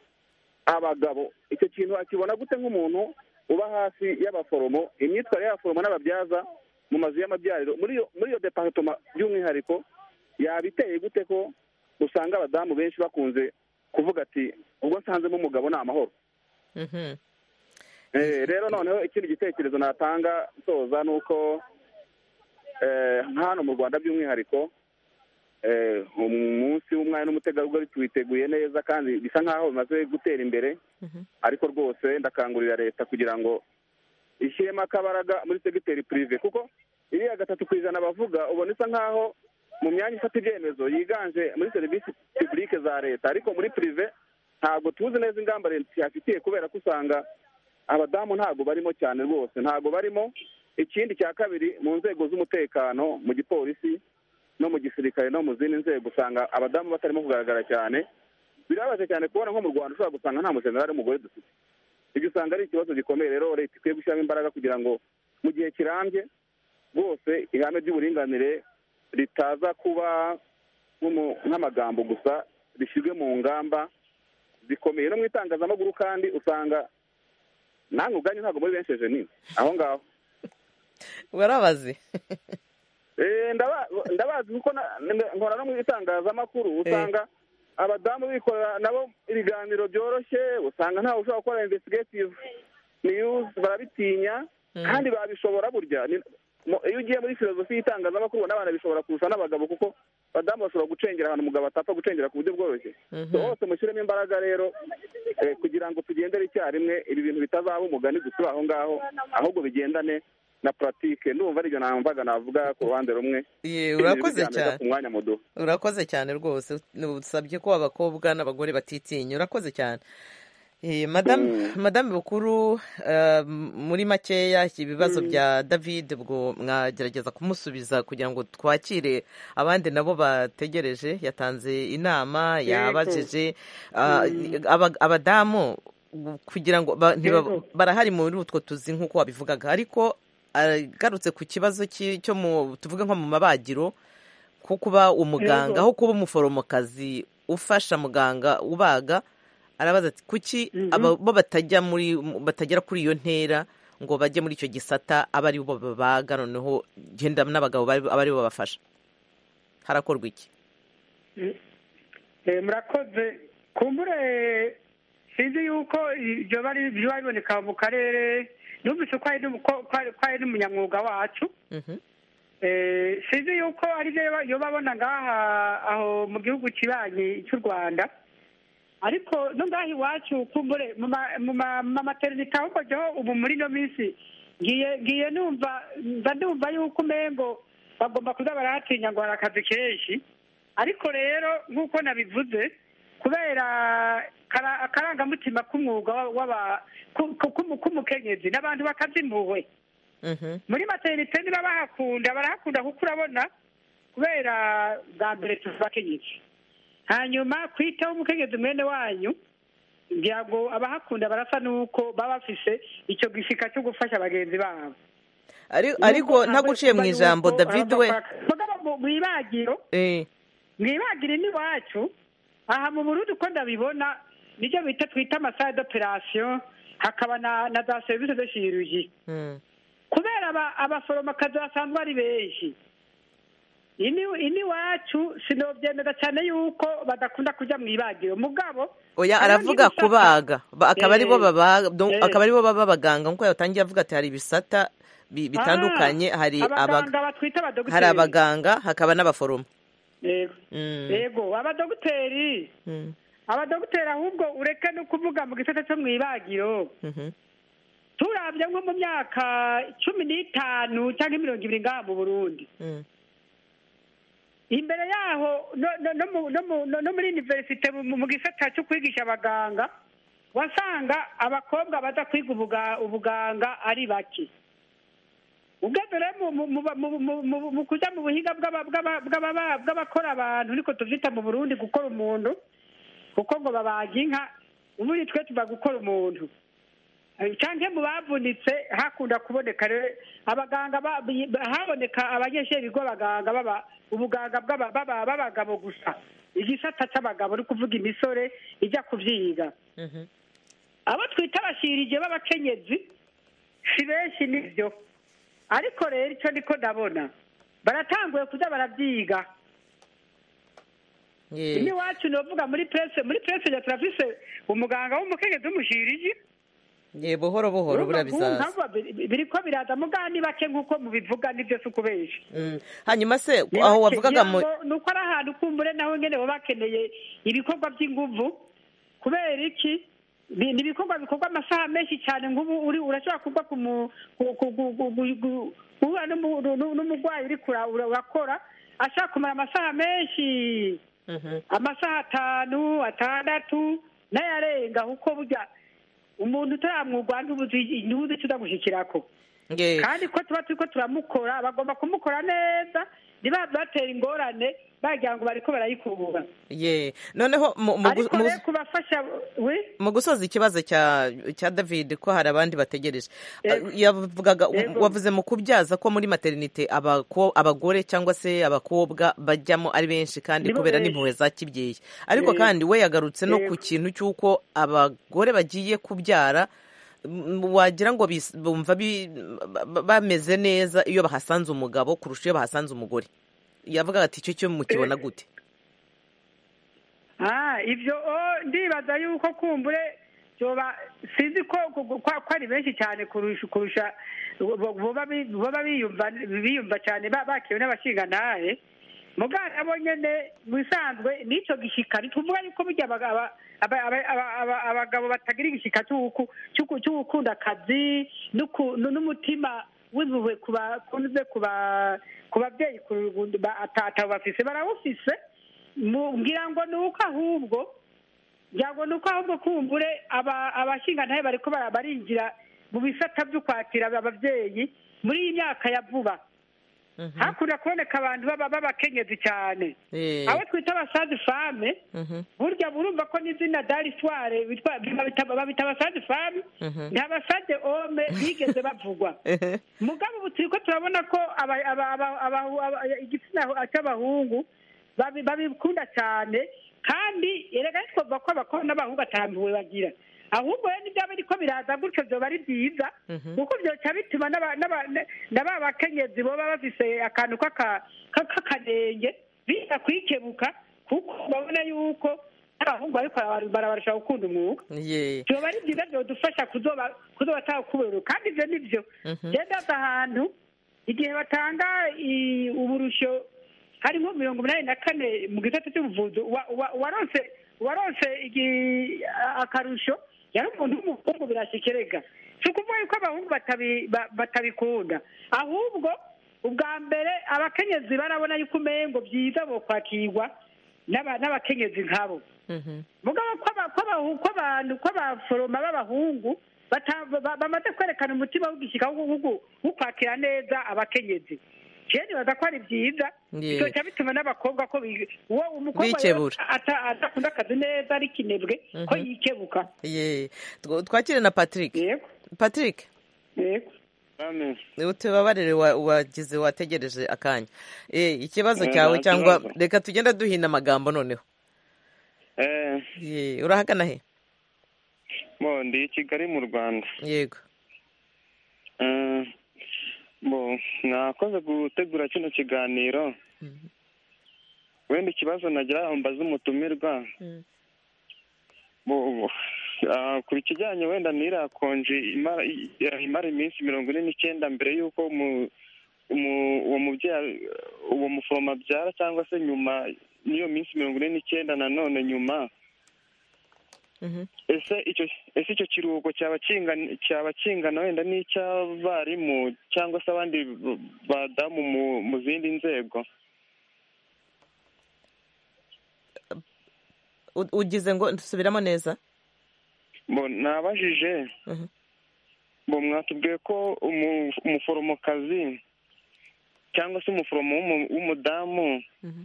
abagabo icyo kintu akibona gute nk'umuntu uba hafi y'abaforomo imyitwarire y'abaforomo n'ababyaza mu mazu y'amabyariro muri iyo muri iyo departoma by'umwihariko yabiteye gute ko usanga abadamu benshi bakunze kuvuga ati ubwo nsanzemo umugabo ni amahoro Mhm. Eh, rero noneho ikindi gitekerezo natanga nsoza ni uko eh, hano mu rwanda by'umwihariko eh, umunsi w'umwari n'umutegarugori tuwiteguye neza kandi bisa nk'aho bimaze gutera imbere Mhm. ariko rwose ndakangurira leta kugira ngo ishyiremo akabaraga muri segiteri pirive kuko iriya gatatu ku ijana bavuga ubona isa nk'aho mu myanya ifata ibyemezo yiganje muri serivisi pibulike za leta ariko muri pirive ntabwo tuzi neza ingamba leta yafitiye kubera ko usanga abadamu ntabwo barimo cyane rwose ntabwo barimo ikindi cya kabiri mu nzego z'umutekano mu gipolisi no mu gisirikare no mu zindi nzego usanga abadamu batarimo kugaragara cyane birababaje cyane kubona nko mu rwanda ushobora gusanga nta mujenerali w'umugore dufite ibyo usanga ari ikibazo gikomeye rero leta ikwiye gushyiramo imbaraga kugira ngo mu gihe kirambye rwose ihame ry'uburinganire ritaza kuba nk'umu- nk'amagambo gusa rishyirwe mu ngamba zikomeye no mu itangazamakuru kandi usanga nange ubwanyu ntabwo muri benshi jenine aho ngaho warabaze Eh, ndaba- ndabazi kuko na- nda- nkora no mu itangazamakuru usanga abadamu bikorera nabo ibiganiro byoroshye usanga ntawe ushobora gukora investigative news barabitinya kandi babishobora burya Ni- mu- iyo ugiye muri filozofi y'itangazamakuru ubona abana bishobora kurusha n'abagabo kuko abadamu bashobora gucengera ahantu umugabo atapfa gucengera ku buryo bworoshye Mhm. So, hose mushyiremo imbaraga rero eh, kugira ngo tugendere icyarimwe ibi bintu bitazaba umugani gusa uri aho ngaho ahubwo bigendane na puratike ndumva aribyo namvaga navuga ku ruhande rumwe Ye, Ibintu urakoze bijya mbere cyane ku mwanya muduha urakoze cyane rwose usabye ko abakobwa n'abagore batitinya urakoze cyane Eh, madamu madamu bukuru eh, muri makeya ibibazo bya david ubwo mwagerageza kumusubiza kugira ngo twakire abandi nabo bategereje yatanze inama yabajije ah, aba- abadamu kugira ngo ba- ntiba- Yego. barahari muri utwo tuzi nk'uko wabivugaga ariko agarutse ku kibazo ki- cyo mu tuvuge nko mu mabagiro ko kuba umuganga Yego. aho kuba umuforomokazi ufasha muganga ubaga arabaza ati kuki aba bo batajya muri batagera kuri iyo ntera ngo bajye muri icyo gisata aba ari bo babaga noneho genda n'abagabo bari- aba ari bo babafasha harakorwa iki Eh, murakoze kumbure sinzi yuko ibyo bari biba biboneka mu karere numvise ko hari n'umu- ko- ko hari- ko hari n'umunyamwuga wacu Mhm. Eh, sinzi yuko ari byo yoba- yoba abona ngaha aho mu gihugu kibanyi cy'u rwanda ariko no ngaha iwacu kumbure mu ma- mu ma- mu materinite aho mbajyaho ubu muri ino minsi ngiye ngiye numva mba numva yuko umengo bagomba kuza barahatinya ngo hari akazi kenshi ariko rero nk'uko nabivuze kubera kara- akarangamutima k'umwuga wa- w'aba- ku- ku- ku- k'umukenyezi n'abantu bakazimpuhwe Mhm. muri materinite niba bahakunda barahakunda kuko urabona kubera bwa mbere tubakenyezi hanyuma kwitaho umukenyezi mwene wanyu ngira ngo abahakunda barasa n'uko baba bafise icyo gishika cyo gufasha bagenzi babo Ari- ariko ntaguciye mu ijambo david we mugabo mu- mu ibagiro Eh, mu ibagiro n'iwacu aha mu burundi uko ndabibona nibyo bita twita amasaha d'operasiyo hakaba na na za serivisi de shiruji mm. kubera aba- abaforomokazi basanzwe ari benshi ini ini wacu sinobyemera cyane yuko badakunda kujya mu ibagiro mugabo oya hariho aravuga n'ibisata. kubaga Ba- akaba ari bo Eh, babaga do- eh. akaba ari bo baba abaganga nk'uko yatangiye avuga ati hari ibisata bi- bitandukanye Ah, hari abaga- abaganga batwita abadogiteri hari abaganga hakaba n'abaforomo Yego. Mm, yego abadogiteri mm, abadogiteri ahubwo ureke no kuvuga mu gisata cyo mu ibagiro mhm. turabye nko mu myaka cumi n'itanu cyangwa mirongo ibiri ngaha mu burundi Mm, imbere yaho no no no mu- no mu- no- no muri universite mu mu gisata cyo kwigisha abaganga wasanga abakobwa baza kwiga ubuga- ubuganga ari bake ugeze rero mu- mu- mu- mu- mu- mu- mu kujya mu buhinga bw'aba- bw'aba- bw'aba- bw'abakora abantu ariko tuvyita mu burundi gukora umuntu kuko ngo babaga inka ubundi twe tuba gukora umuntu cyane mu bavunitse hakunda kuboneka rero abaganga ba- haboneka abanyeshuri bigo abaganga baba ubuganga bw'aba- baba- b'abagabo gusa igisata cy'abagabo ni kuvuga imisore ijya kubyiga Mhm. abo twita abashirije b'abakenyezi si benshi nibyo ariko rero icyo niko ndabona baratanguye kujya barabyiga Ye- ni iwacu novuga muri presse muri presse ya turafise umuganga w'umukenyezi w'umushiriji ye buhoro buhoro buriya bizaza biriko biraza mugani bake nk'uko mubivuga nibyo si ukubesha Mm. hanyuma se Ni aho bake. wavugaga mu Ngira ngo ni uko ari ahantu kumbure naho nyine baba bakeneye ibikorwa by'inguvu kubera iki Ni- ni ibikorwa bikorwa amasaha menshi cyane nk'ubu uri urashobora kugwa ku mu- ku- ku- ku- ku- ku- ku- guhura n'umu- n'u- n'umurwayi uri kura- ura- urakora ashaka kumara amasaha menshi Mhm. amasaha atanu atandatu n'ayarenga kuko burya umuntu utaramwugwa ntubuzi ntubuzi icyo uzamushyikirako Ye. kandi ko tuba turi ko turamukora bagomba kumukora neza ntibabe batera ingorane bagira ngo bariko barayikubura ye noneho mu- mu gu- ariko mu- rero kubafasha we mu gusoza ikibazo cya cya david ko hari abandi bategereje Yego. yavugaga Yego. wavuze mu kubyaza ko muri materinite abako- abagore cyangwa se abakobwa bajyamo ari benshi kandi Nibo kubera benshi. n'impuhwe za kibyeyi ariko Yego. kandi we yagarutse no ku Yego. kintu cy'uko abagore bagiye kubyara m- wagira ngo bis- bumva bi- ba- ba- bameze neza iyo bahasanze umugabo kurusha iyo bahasanze umugore yavugaga ati icyo cyo mukibona gute Ah, ibyo oh, ndibaza yuko kumbure byoba sinzi ko ko- ko- ko ari benshi cyane kurusha kurusha bo- boba bi- boba biyumva biyumva cyane ba- bakiwe n'abashingantahe muganga nabo nyene mu bisanzwe n'icyo gishyika ntituvuga yuko burya abaga- aba- aba- aba- aba- aba- abagabo batagira igishyika cy'uku- cy'uku- cy'ugukunda akazi n'uku- nu- n'umutima w'impuhwe ku ba- kunyuze ku ba- ku babyeyi ku- ba- ata- atabafise barawufise mu- ngira ngo ni uko ahubwo ngira ngo ni uko ahubwo kumbure aba- abashingantahe bariko bara- barinjira mu bisata byo kwakira ababyeyi muri iyi myaka ya vuba Mhm. hakunda kuboneka abantu baba b'abakenyezi cyane Eh, abo twita abasazi fame mhm, burya burumva ko n'izina darisware babita abasazi fame mhm. ni abasaze ome bigeze bavugwa mugabo ubu turi ko turabona ko aba- aba- aba- aba- aba- igitsina cy'abahungu babi- babikunda cyane kandi erega ntitwumva ko abakobwa n'abahungu atambiwe bagira ahubwo rero n'ibyaba ariko biraza gutyo byoba ari byiza Mhm. kuko byoca bituma n'aba- n'aba- na ba bakenyezi boba bafise akantu k'aka- ka- k'akanenge biza kwikebuka kuko babona yuko n'abahungu bariko bara- barabarusha gukunda umwuga Ye. byoba ari byiza byodufasha kuzoba kuzoba atakuberura kandi ibyo ni byo Mhm. gendaza ahantu igihe batanga i- uburusho hari nko mirongo inani na kane mu gisata cy'ubuvuzi uwa- uwa- uwaronse uwaronse igi- a- akarusho yari umuntu w'umuhungu birashikirega si ukuvuga yuko abahungu batabi- ba- batabikunda ahubwo ubwa mbere abakenyezi barabona yuko umengo byiza bokwakirwa n'aba- n'abakenyezi nkabo Mhm. mugabo ko aba- ko abahu- ko abantu ko abaforoma b'abahungu bata- ba- bamaze kwerekana umutima w'igishyika wo- wo- wo- wo kwakira neza abakenyezi jewe nibaza ko ari byiza Ye. bizoca bituma n'abakobwa ko bi- uwo umukobwa rero Bikebura. ata- adakunda akazi neza ari kinebwe ko Mhm. yikebuka Ye. Tw- twakire na patrick yego patrick yego utubabarire wa- wagize wategereje akanya Eh, ikibazo Eh, cyawe nta cyangwa kibazo. reka tugenda duhina amagambo noneho Eh, Ye, urahagana he bo ndi i kigali mu rwanda yego Eh, bo nakoze gutegura kino kiganiro Mhm. wenda ikibazo nagira mbaze umutumirwa Mm. bo ah, ku kijyanye wenda n'iriya konji imara i- imara iminsi mirongo ine n'icyenda mbere y'uko umu- umu- uwo mubyeyi uwo muforomo abyara cyangwa se nyuma n'iyo minsi mirongo ine n'icyenda nanone nyuma Mhm. ese icyo ese icyo kiruhuko cyaba kingana cyaba kingana wenda n'icy'abarimu cyangwa se abandi b- badamu mu, mu zindi nzego U- ugize ngo dusubiramo neza bo nabajije Mhm. bo mwatubwiye ko umu- umuforomokazi cyangwa se umuforomo w'umu- w'umudamu Mhm.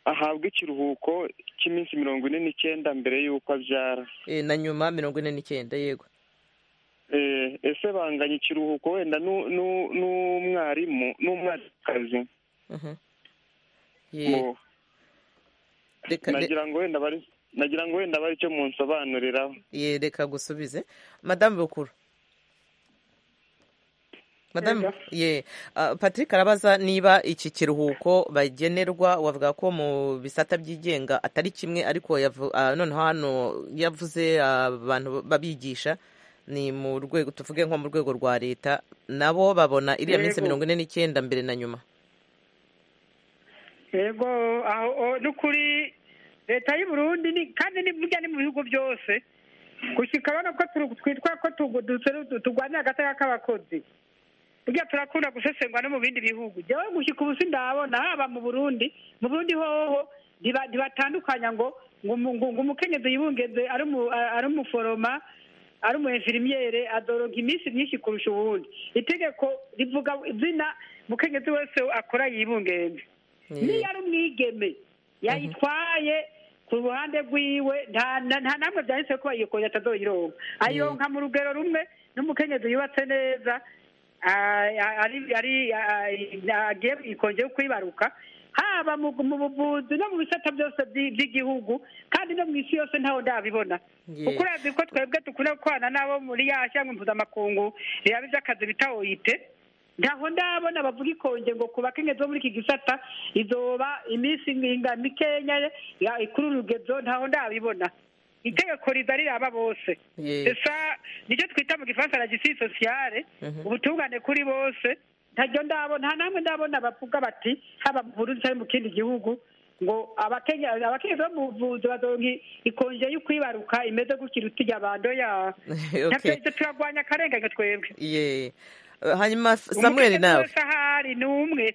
ahabwa ikiruhuko cy'iminsi mirongo ine n'icyenda mbere y'uko abyara Eh, na nyuma mirongo ine n'icyenda yego ese banganya ikiruhuko wenda n'u- n'u- n'umwarimu n'umwarimukazi Ye, Mu- reka- re- nagira ngo wenda bari nagira ngo wenda bari icyo munsobanuriraho ye, reka gusubize madamu bukuru madamu ye ah, patrick arabaza niba iki kiruhuko bagenerwa wavuga ko mu bisata byigenga atari kimwe ariko yavu- ah, noneho hano yavuze ah, abantu babigisha ni mu rwego tuvuge nko mu rwego rwa leta nabo babona iriya minsi Yego. mirongo ine n'icyenda mbere na nyuma yego aho o- n'ukuri leta y'u Burundi ni kandi ni burya ni mu bihugu byose gushyika bano ko turu- twitwa ko tugu- dutse- turwanya agateka k'abakozi burya turakunda gusesengwa no mu bindi bihugu jyewe gushyika ubu sindabona haba mu burundi mu burundi hoho ntiba- ntibatandukanya ngo ngo umu- ngo- ngo umukenyezi yibungeze ari umu- ari umuforoma ari umu enfirimiyere adoronka iminsi myinshi kurusha ubundi itegeko rivuga izina umukenyezi wese akora yibungenze Ye. niyo ari umwigeme yayitwaye ku ruhande rwiwe nta na- nta namwe byanditse ko iyo kongera atazoyironka ayironka mu rugero rumwe n'umukenyezi yubatse neza ah, ari ari ah, agiye ikongera kwibaruka haba mu mu buvuzi no mu bisata byose byi- by'igihugu kandi no mu isi yose ntaho ndabibona Ye. kuko urazi ko twebwe dukunda gukorana n'abo muri ya shyanga mpuzamakungu riraba iby'akazi bita oyite ntaho ndabona bavuga ikonje ngo ku bakenyezi bo muri iki gisata izoba iminsi inga mikenya ya- kuri urugezo ntaho ndabibona itegeko riza riraba bose Ye. esa nicyo twita mu gifaransa la justice sociale Mhm. ubutungane kuri bose ntaryo ndabona nta namwe ndabona bavuga bati haba mu burundi cyangwa mu kindi gihugu ngo abakenya abakenyezi bo mu buvuzi bazoronka ikonje y'ukwibaruka imeze gutya iruta iy'abando ya okay Navyo turagwanya akarengane twebwe ye Eh, hanyuma samuel Umukenyezi nawe wese ahari ni umwe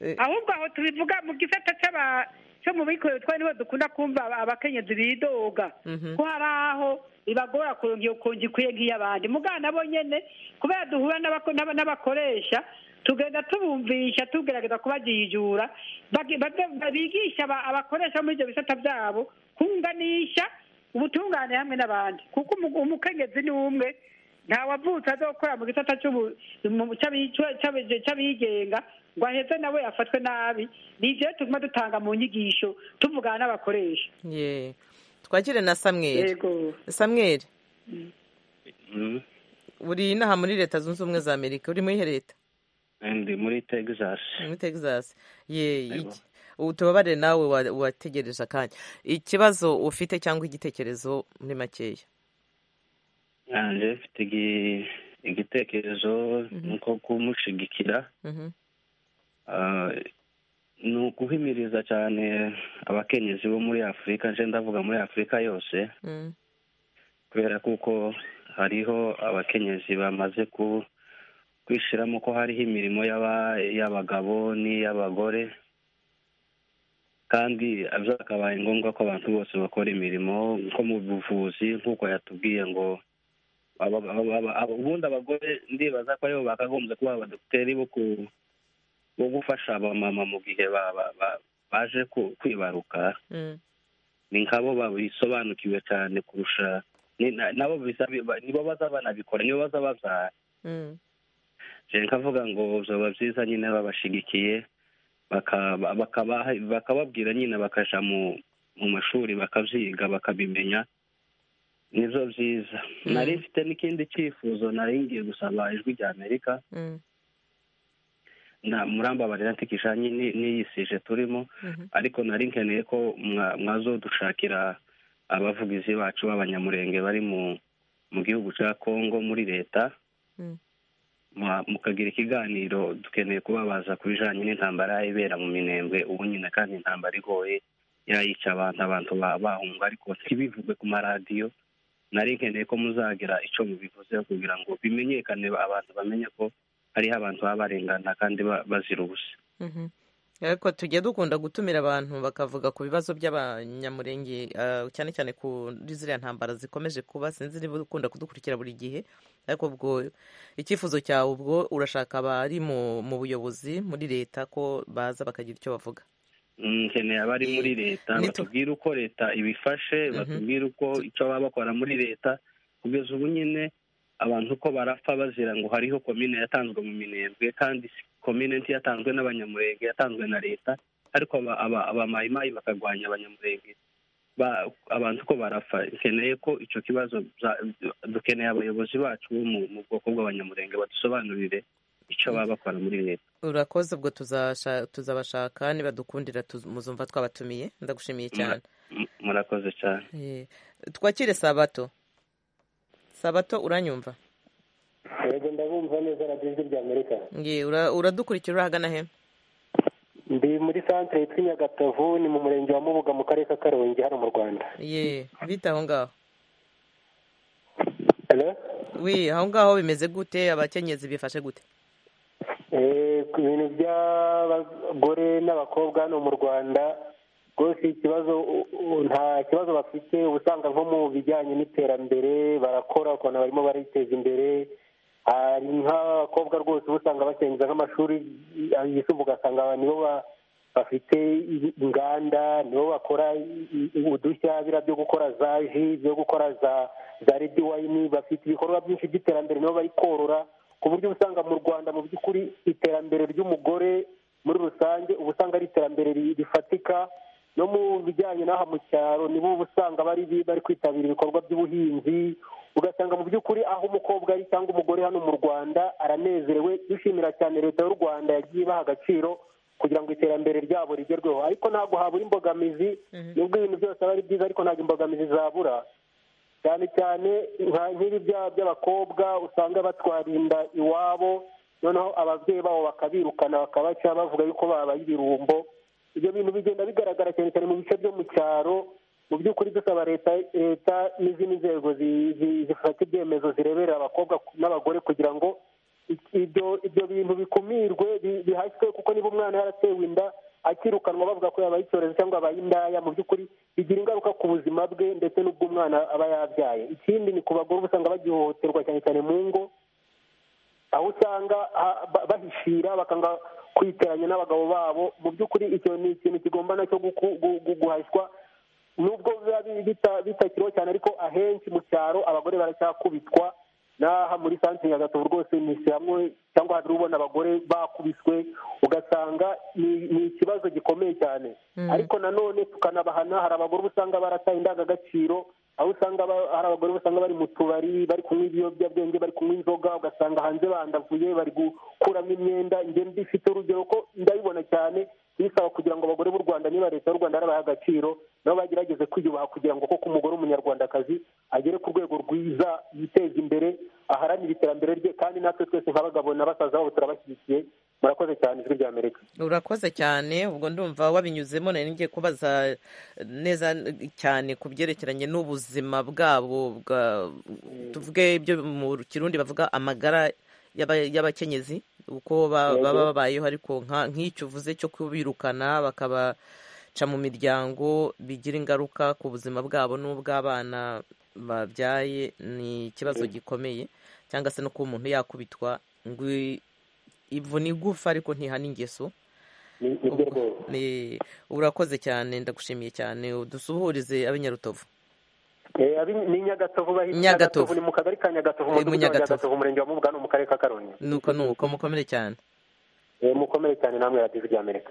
Eh, ahubwo aho tubivuga mu gisata cy'aba cyo mu bikorera twari nibo dukunda kumva aba- abakenyezi bidoga Mhm. ko hari aho ibagora kuronka iyo kungi ikwiye nk'iy'abandi mugana nabo nyene kubera duhura n'abako- n'aba- n'abakoresha tugenda tubumvisha tugerageza kubajijura bage- bage- bigisha aba- abakoresha muri ibyo bisata byabo kunganisha ubutungane hamwe n'abandi kuko umu- umukenyezi ni umwe nta wavutse azokora mu gisata cy'ubu- mu- cy'abi- cy'abi- cy'abigenga ngo aheze nawe afatwe nabi ni ibyo rero tuguma dutanga mu nyigisho tuvugana n'abakoresha ye twagire na samuel yego samuel uri inaha muri leta zunze ubumwe za amerika uri muri iyihe leta ndi muri texas muri texas ye Yego. iki- ubu tubabarire nawe wa- wategereje akanya ikibazo ufite cyangwa igitekerezo muri makeya nanjye mfite igi- igitekerezo ni uko kumushyigikira Mhm. ah, ni uguhimiriza cyane abakenyezi bo muri afurika nje ndavuga muri afurika yose Mm. kubera kuko hariho abakenyezi bamaze ku kwishyiramo ko hariho imirimo y'aba- y'abagabo n'iy'abagore kandi byakabaye ngombwa ko abantu bose bakora imirimo nko mu buvuzi nk'uko yatubwiye ngo aba- aba- aba- aba- ubundi abagore ndibaza ko aribo bakagombye kuba abadogiteri bo ku- bo gufasha abamama mu gihe ba- ba- ba- baje ku- kwibaruka Mm. ni nkabo babisobanukiwe cyane kurusha ni- na- nabo biza- ba- nibo baza banabikora nibo baza babyara Mm. Je nkavuga ngo byaba byiza nyine babashigikiye baka- bakaba- bakababwira nyine bakaja mu mu mashuri bakabyiga bakabimenya nibyo byiza nari mfite n'ikindi cyifuzo nari ngiye gusaba ijwi rya amerika Mm. na murambabarira ntikisha n'iyisije turimo Mhm. ariko nari nkeneye ko mwa- mwazodushakira abavugizi bacu b'abanyamurenge bari mu mu gihugu cya kongo muri leta Mm. mwa- mukagira ikiganiro dukeneye kubabaza ku bijanye n'intambara ibera mu minembwe ubu nyine kandi intambara igoye yayica abantu abantu ba- bahunga ariko ntibivugwe ku maradiyo nari nkeneye ko muzagira icyo mubivuzeho kugira ngo bimenyekane abantu bamenye ko hariho abantu baba barengana kandi ba- bazira ubusa Mhm. ariko tujya dukunda gutumira abantu bakavuga ku bibazo by'abanyamurenge ah, cyane cyane kuri ziriya ntambara zikomeje kuba sinzi niba ukunda kudukurikira buri gihe ariko ubwo icyifuzo cyawe ubwo urashaka abari mu mu buyobozi muri leta ko baza bakagira icyo bavuga Mm, nkeneye abari Ni- muri leta ni tu- batubwire uko leta ibifashe batubwire uko icyo baba bakora muri leta kugeza ubu nyine abantu uko barapfa bazira ngo hariho komine yatanzwe mu minembwe kandi komine yatanzwe n'abanyamurenge yatanzwe na leta ariko abamayimayi bakarwanya abanyamurenge abantu uko barapfa dukeneye ko icyo kibazo dukeneye abayobozi bacu bo mu bwoko bw'abanyamurenge badusobanurire icyo baba bakora muri leta urakoze ubwo tuzabashaka nibadukundira muzumva twabatumiye ndagushimiye cyane murakoze cyane twakire sabato sabato uranyumva yego ndabumva neza radiyo ijwi rya amerika uradukurikira urahagana he ndi muri santire yitwa nyagatovu ni mu murenge wa mubuga mu karere ka karongi hano mu rwanda ye bita aho ngaho wi aho ngaho bimeze gute abakenyezi bifashe gute ku bintu by'abagore n'abakobwa hano mu rwanda rwose ikibazo nta kibazo bafite usanga nko mu bijyanye n'iterambere barakora ukuntu barimo bariteza imbere hari nk'abakobwa rwose uba usanga bakenguza nk'amashuri yisumbuye ugasanga nibo bafite inganda nibo bakora udushya biriya byo gukora za ji byo gukora za redi wayini bafite ibikorwa byinshi by'iterambere nibo bari korora ku buryo usanga mu rwanda mu by'ukuri iterambere ry'umugore muri rusange uba usanga ari iterambere rifatika no mu bijyanye n'aha mu cyaro nibo uba usanga bari bari kwitabira ibikorwa by'ubuhinzi ugasanga mu by'ukuri aho umukobwa ari cyangwa umugore hano mu rwanda aranezerewe dushimira cyane leta y'u rwanda yagiye ibaha agaciro kugira ngo iterambere ryabo rigerweho ariko ntabwo habura imbogamizi nubwo ibintu byose aba ari byiza ariko ntabwo imbogamizi zabura cyane cyane nka nk'ibi byaha by'abakobwa usanga batwarinda iwabo noneho ababyeyi babo bakabirukana bakabaca bavuga yuko babaye ibirumbo ibyo bintu bigenda bigaragara cyane cyane mu bice byo mu cyaro mu by'ukuri dusaba leta leta n'izindi nzego zifata ibyemezo zireberera abakobwa n'abagore kugira ngo ibyo ibyo bintu bikumirwe bihashywe kuko niba umwana yaratewe inda akirukanwa bavuga ko yabaye icyorezo cyangwa yabaye indaya mu by'ukuri bigira ingaruka ku buzima bwe ndetse n'ubw'umwana aba yabyaye ikindi ni ku bagore uba usanga bagihohoterwa cyane cyane mu ngo aho usanga bahishira bakanga kwiteranya n'abagabo babo mu by'ukuri icyo ni ikintu kigomba nacyo guhashywa nubwo biba bitakiriho cyane ariko ahenshi mu cyaro abagore baracyakubitwa n'aha muri santire nyagatovu rwose ni hamwe cyangwa hari ubona abagore bakubiswe ugasanga ni ikibazo gikomeye cyane ariko nanone tukanabahana hari abagore usanga barataye indangagaciro aho usanga hari abagore usanga bari mu tubari bari kunywa ibiyobyabwenge bari kunywa inzoga ugasanga hanze bandavuye bari gukuramo imyenda ingenda ifite urugero ko ndabibona cyane bisaba kugira ngo abagore b'u rwanda niba leta y'u rwanda yarabaha agaciro nabo bagerageze kwiyubaha kugira ngo koko umugore w'umunyarwandakazi agere ku rwego rwiza yiteze imbere aharanire iterambere rye kandi natwe twese nk'abagabo na basaza babo turabashyigikiye murakoze cyane ijwi rya amerika urakoze cyane ubwo ndumva wabinyuzemo nari ngiye kubaza neza cyane ku byerekeranye n'ubuzima bwabo tuvuge ibyo mu kirundi bavuga amagara y'abakenyezi uko baba babayeho ariko nk'icyo uvuze cyo kubirukana bakabaca mu miryango bigira ingaruka ku buzima bwabo n'ubw'abana babyaye ni ikibazo gikomeye cyangwa se no kuba umuntu yakubitwa ngo ivu ni igufa ariko ntihana ingeso urakoze cyane ndagushimiye cyane dusuhurize ab'inyarutovu ni nyagatovu bahita nyagatovu ni mu kagari ka nyagatovu mu nyagatovu umurenge wa mubuga no mu karere ka karongi nuko nuko mukomere cyane mukomere cyane namwe radiyo rya amerika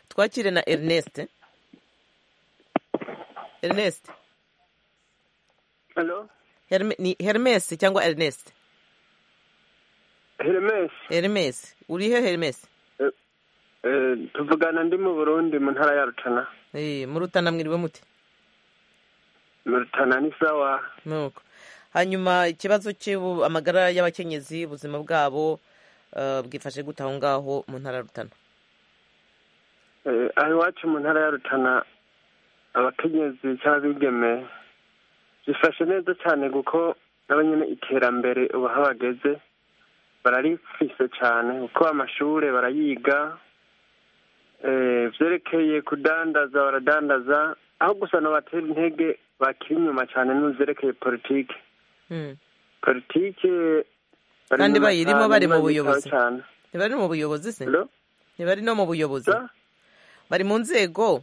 twakire na ernest ernest ni hermes cyangwa ernest hermes hermes uri he hermes tuvugana ndi mu burundi mu ntara ya rutana muri rutana mwiriwe muti Murutana ni sawa nuko hanyuma ikibazo amagara y'abakenyezi ubuzima bwabo bwifashe gute aho ngaho mu ntara ya rutana aho iwacu mu ntara ya rutana abakenyezi cyangwa abigeme bifashe neza cyane kuko nabo nyine iterambere ubu aho bageze bararifise cyane kuko amashuri barayiga byerekeye kudandaza baradandaza aho gusa nabatera intege bakiri inyuma cyane n'uzerekeye politiki politiki kandi bayirimo bari mu buyobozi ntibari mu buyobozi se ntibari no mu buyobozi bari mu nzego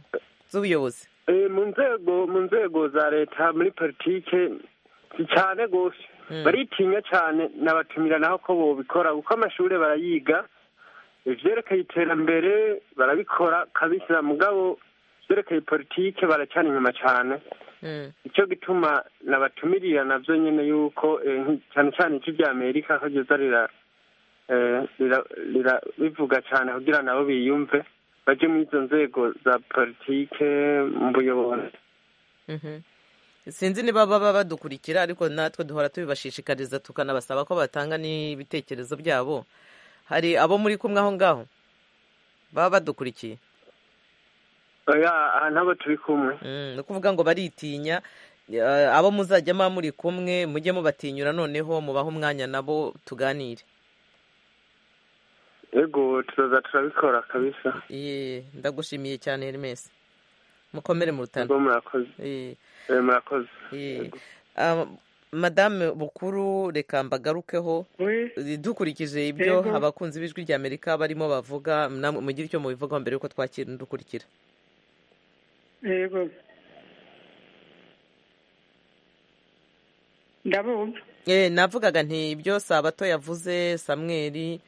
z'ubuyobozi mu nzego mu nzego za leta muri politiki cyane rwose baritinya cyane nabatumira naho ko bobikora kuko amashuri barayiga ibyerekeye iterambere barabikora kabishyira mugabo ibyerekeye politike baracyari inyuma cyane icyo gituma nabatumirira nabyo nyine yuko cyane cyane iki ry'amerika aho rigeza ribivuga cyane kugira nabo biyumve bajye muri izo nzego za politike mu buyobozi sinzi niba baba badukurikira ariko natwe duhora tubibashishikariza tukanabasaba ko batanga n'ibitekerezo byabo hari abo muri kumwe aho ngaho baba badukurikiye nabo turi kumwe ni ukuvuga ngo baritinya abo muzajya muba muri kumwe mujye mubatinyura noneho mubahe umwanya nabo tuganire yego turaza turabikora kabisa ndagushimiye cyane Hermes mukomere mu rutaro murakoze murakoze madame bukuru reka mbagarukeho dukurikije ibyo abakunzi b'ijwi ry'amerika barimo bavuga mugire icyo mubivugaho mbere y'uko twakira dukurikira yego ndabumva navugaga nti ibyo sabato yavuze samweri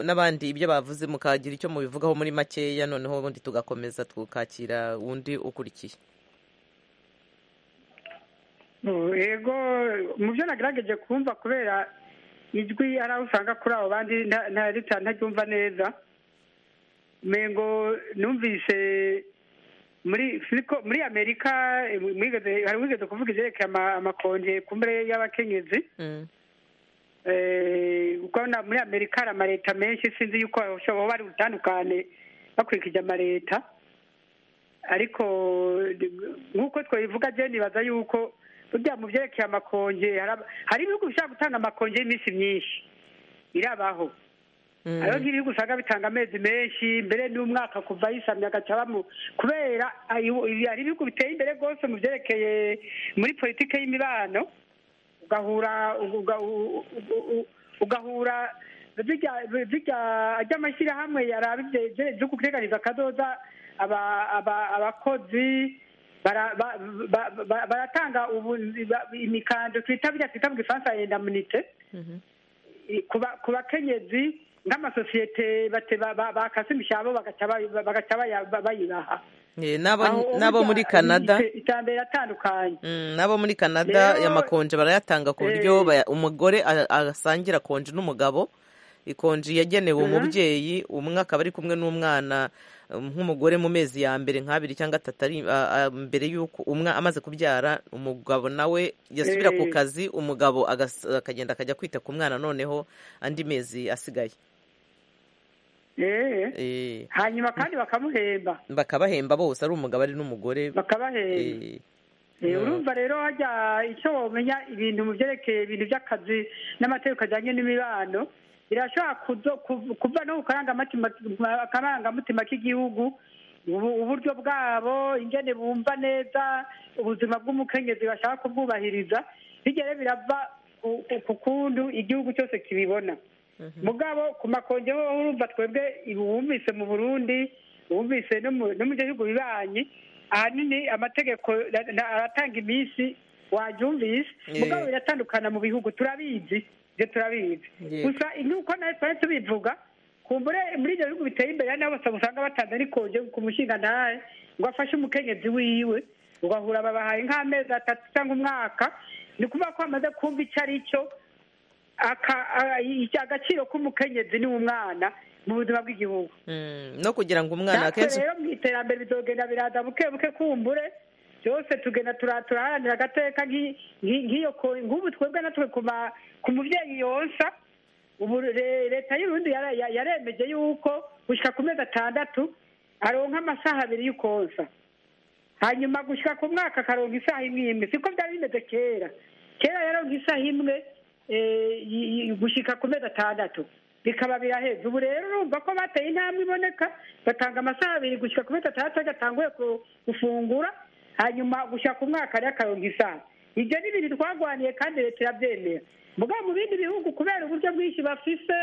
n'abandi ibyo bavuze mukagira icyo mubivugaho muri makeya noneho ubundi tugakomeza tukakira undi ukurikiye yego mu byo nagerageje kumva kubera ijwi hari aho usanga kuri abo bandi ntaryumva neza ngo numvise muri amerika hari wigeze kuvuga ibyerekeye amakonje kumbure y'abakenyezi kuko muri amerika hari amaleta menshi sinzi yuko baba bari butandukane bakurikije amaleta ariko nk'uko twabivuga jya nibaza yuko burya mu byerekeye amakonje hari ibihugu bishobora gutanga amakonje y'iminsi myinshi irabaho hariho nk'ibihugu usanga bitanga amezi menshi mbere n'umwaka kuva yisamye agacabamo kubera hari ibihugu biteye imbere rwose mu byerekeye muri politiki y'imibano ugahura ugahura ajya amashyirahamwe yaraba ibyo kuteganyiriza akadoza abakozi baratanga imikandwe twita birya twita mu gifaransa indamunite ku bakenyezi nk'amasosiyete bakase imishyamba bagaca bayibaha n'abo muri canada iterambere atandukanye n'abo muri canada amakonje barayatanga ku buryo umugore asangira konji n'umugabo ikonji yagenewe umubyeyi umwe akaba ari kumwe n'umwana nk'umugore mu mezi ya mbere nk'abiri cyangwa atatu ari mbere y'uko umwe amaze kubyara umugabo nawe yasubira ku kazi umugabo akagenda akajya kwita ku mwana noneho andi mezi asigaye hanyuma kandi bakamuhemba bakabahemba bose ari umugabo ari n'umugore bakabahemba urumva rero hajya icyo wamenya ibintu mu byerekeye ibintu by'akazi n'amategeko ajyanye n'imibano birashobora kuva no ku karangamutima k'igihugu uburyo bwabo ingene bumva neza ubuzima bw'umukenyezi bashaka kubwubahiriza bigere birava ku kundu igihugu cyose kibibona mugabo ku makonje ho urumva twebwe wumvise mu burundi wumvise no mu gihugu bibanyi ahanini amategeko aratanga iminsi wabyumvise mugabo biratandukana mu bihugu turabizi ibyo turabizi gusa nk'uko nawe twari tubivuga kumbure muri ibyo bihugu biteye imbere nabo usanga batanze n'ikonje ku mushinga ntahe ngo afashe umukenyezi wiwe ugahura babahaye nk'amezi atatu cyangwa umwaka ni ukuvuga ko bamaze kumva icyo ari cyo agaciro k'umukenyezi ni umwana mu buzima bw'igihugu no kugira ngo umwana akenshi rero mu iterambere bizogenda biraza buke buke kumbure byose tugenda turaharanira agateka nk'iyo nk'ubu twebwe natwe ku mubyeyi yonsa ubu leta y'uburundi yaremeje yuko gushyira ku mezi atandatu aronka amasaha abiri y'ukonsa hanyuma gushyira ku mwaka akaronka isaha imwe imwe siko byari bimeze kera kera yaronka isaha imwe gushyika ku mezi atandatu bikaba biraheze ubu rero urumva ko bateye intambwe iboneka batanga amasaha abiri gushyika ku mezi atandatu agatanguye gufungura hanyuma gushyira ku mwaka rero akaronga isaha ibyo ni ibintu twarwaniye kandi leta irabyemera mugabo mu bindi bihugu kubera uburyo bwinshi bafise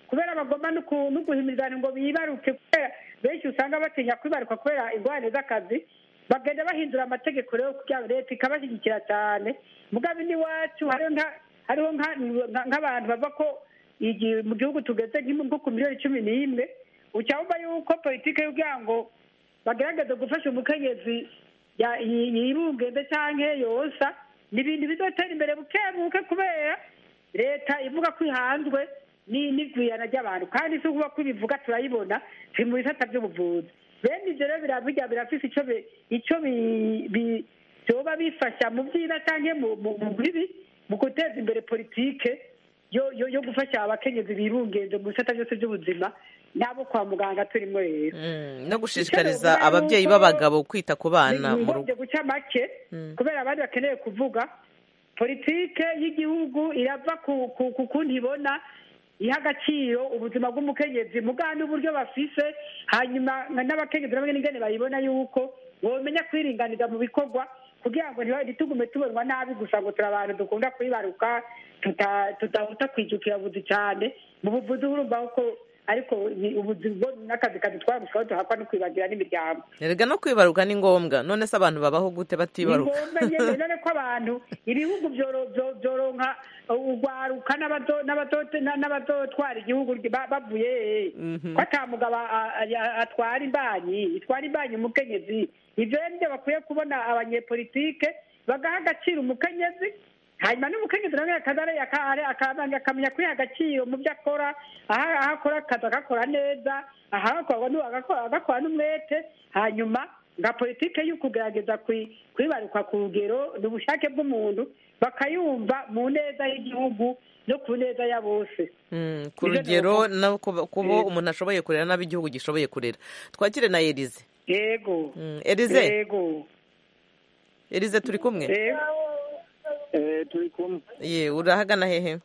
kubera bagomba no guhimirizana ngo bibaruke kubera benshi usanga batinya kwibaruka kubera ingorane z'akazi bagenda bahindura amategeko rero kugira ngo leta ikabashyigikira cyane mugabe n'iwacu hariho nka hariho nka- nk'abantu bava ko igihe mu gihugu tugeze nk'impu- nko ku miliyoni cumi n'imwe uca wumva yuko politiki y'ubwira ngo bagaragaza gufasha umukenyezi ya- yi- yibungende cyangwa yonsa ni ibintu bizatera imbere buke buke kubera leta ivuga ko ihanzwe ni- n'igwirana ry'abantu kandi si ukuvuga ko ibivuga turayibona turi mu bisata by'ubuvuzi bene ibyo rero birabijya birafise icyo bi- icyo bi- bi- byoba bifasha mu byiza cyangwa mu- mu mu bibi mu guteza imbere politike yo yo yo gufasha abakenyezi birungenge mu bisata byose by'ubuzima n'abo kwa muganga turimo rero no gushishikariza Icyo novuga ababyeyi ni uko b'abagabo kwita ku bana mu rugo ningombye guca make kubera abandi bakeneye kuvuga politike y'igihugu irava ku- ku ku kundi ibona iha agaciro ubuzima bw'umukenyezi mugana uburyo bafise hanyuma nka n'abakenyezi nabo nyine ingene bayibona yuko womenya kwiringaniza mu bikorwa kugira ngo ntiba- ntitugume tubonwa nabi gusa ngo turi abantu dukunda kwibaruka tuta- tudahuta kwijukira buzi cyane mu buvuzi urumva ko ariko ni ubuzima bwo n'akazi kadutwara gusa duhakwa no kwibagira n'imiryango erega no kwibaruka ni ngombwa none se abantu babaho gute batibaruka ngombwa nyine none ko abantu ibihugu byoro- byo- byoronka urwaruka n'abazo- n'abazo- na- n'abazotwara igihugu ba- bavuye hehe? ko ata mugabo a- a- atwara imbanyi itwara imbanyi umukenyezi ibyo rero nibyo bakwiye kubona abanyepolitike bagaha agaciro umukenyezi hanyuma n'umukenyezi nawe akazare akamenya kwiha agaciro mu byo akora aho aho akora akazi agakora neza aho agakora n'u- agakora- agakora n'umwete hanyuma nka politike yo kugerageza kwi- kwibaruka ku rugero ni ubushake bw'umuntu bakayumva mu neza y'igihugu no ku neza ya bose Mm, ku Nivyo rugero novuga. no kuba kuba umuntu ashoboye kurera n'abo igihugu gishoboye kurera twakire na erize yego erize yego erize turi kumwe Eh, turi kumwe ye urahagana hehe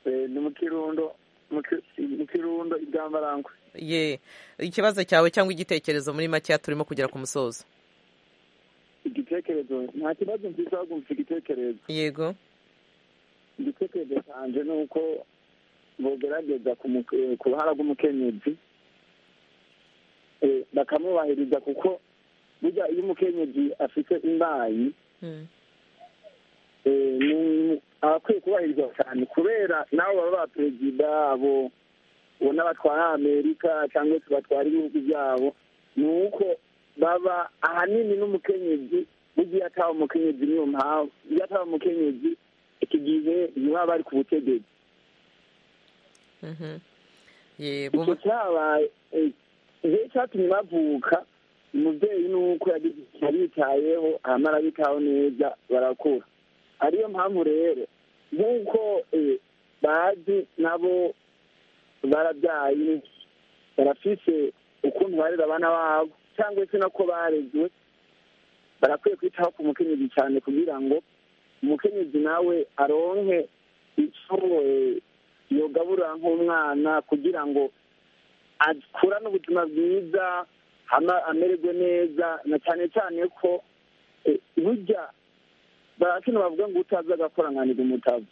Eh, ni mu kirundo mu ki- mu kirundo ibyambarangwe ye ikibazo cyawe cyangwa igitekerezo muri makeya turimo kugera ku musozo igitekerezo nta kibazo mfite ahubwo mfite igitekerezo yego igitekerezo cyanjye ni uko bogerageza ku mu- eh, ku ruhara rw'umukenyezi eh, bakamwubahiriza kuko burya iyo umukenyezi afite imbayi eh, ni- abakwiye kubahirizwa cyane kubera nabo baba ba perezida abo ubona batwara amerika cyangwa se batwara ibihugu byabo ni uko baba ahanini n'umukenyezi burya ataba umukenyezi niyo mpamvu iyo ataba umukenyezi iki gihe ntibaba bari ku butegetsi Mhm. ye icyo bubu cyabaye eh, igihe cyatumye bavuka umubyeyi ni uko yagize igihe yitayeho hama arabitaho neza barakura ariyo mpamvu rero nk'uko eh, bazi nabo barabyaye barafise ukuntu barera abana babo cyangwa se nako barezwe barakwiye kwitaho ku mukenyezi cyane kugira ngo umukenyezi nawe aronke icyo eh, yogabura nk'umwana kugira ngo akurane ubuzima bwiza hama- amererwe neza na cyane cyane ko eh, burya barakino bavuga ngo utazi agakoranganira umutavu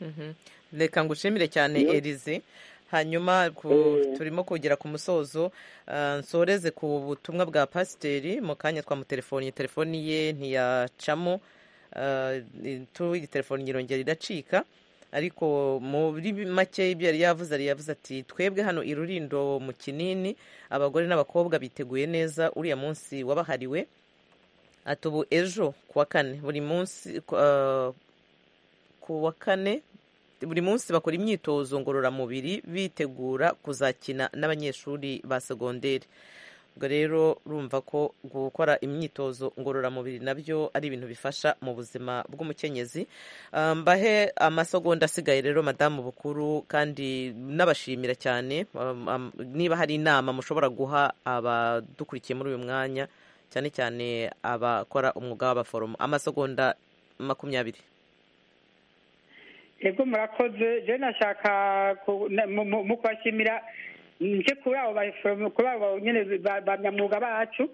Mhm. reka ngushimire cyane Iyo- erize hanyuma ku- Eh. turimo kugera ku musozo ah, nsoreze ku butumwa bwa pasiteri mu kanya twamutelefoni telefoni ye ntiyacamo ah, tuwigi telefoni irongera iracika ariko muri make ibyo yari yavuze yari yavuze ati twebwe hano i rurindo mu kinini abagore n'abakobwa biteguye neza uriya munsi wabahariwe ati ubu ejo ku wa kane buri munsi ku- ah, ku wa kane buri munsi bakora imyitozo ngororamubiri bitegura kuzakina n'abanyeshuri ba segonderi ubwo rero urumva ko gukora imyitozo ngororamubiri nabyo ari ibintu bifasha mu buzima bw'umukenyezi Ah, mbahe amasegonda asigaye rero madamu bukuru kandi nabashimira cyane Um, um, niba hari inama mushobora guha abadukurikiye muri uyu mwanya cyane cyane abakora umwuga w'abaforomo amasegonda makumyabiri yego murakoze je nashaka ku- na- mu- mu- mu kubashimira nje kuri abo baforomo kuri abo nyine ba- banyamwuga bacu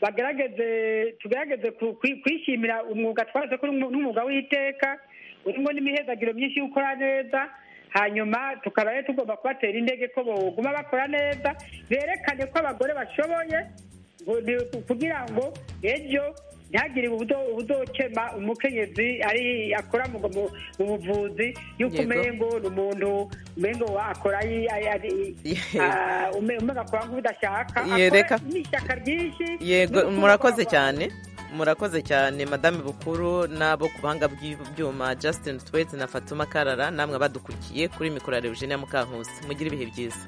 bagerageze tugerageze ku- kwi- kwishimira umwuga twaze ko ari umwu- n'umwuga w'iteka urimo n'imihezagiro myinshi yo gukora neza hanyuma tukaba rero tugomba kubatera intege ko boguma bakora neza berekane ko abagore bashoboye kugira ngo ejo ntihagire ubudokema umukenyezi ari akora mu buvuzi yuko umenya ngo ni umuntu umenya ngo akora umenya akora nk'udashaka akora n'ishyaka ryinshi yego murakoze cyane murakoze cyane madame bukuru n'abo ku buhanga bw'ibyuma Justin Twete na fatuma karara namwe badukurikiye kuri mikoro ya Eugenia Mukankusi mugire ibihe byiza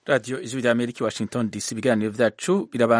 radiyo ijwi rya amerika washington dc ibiganiro byacu birabana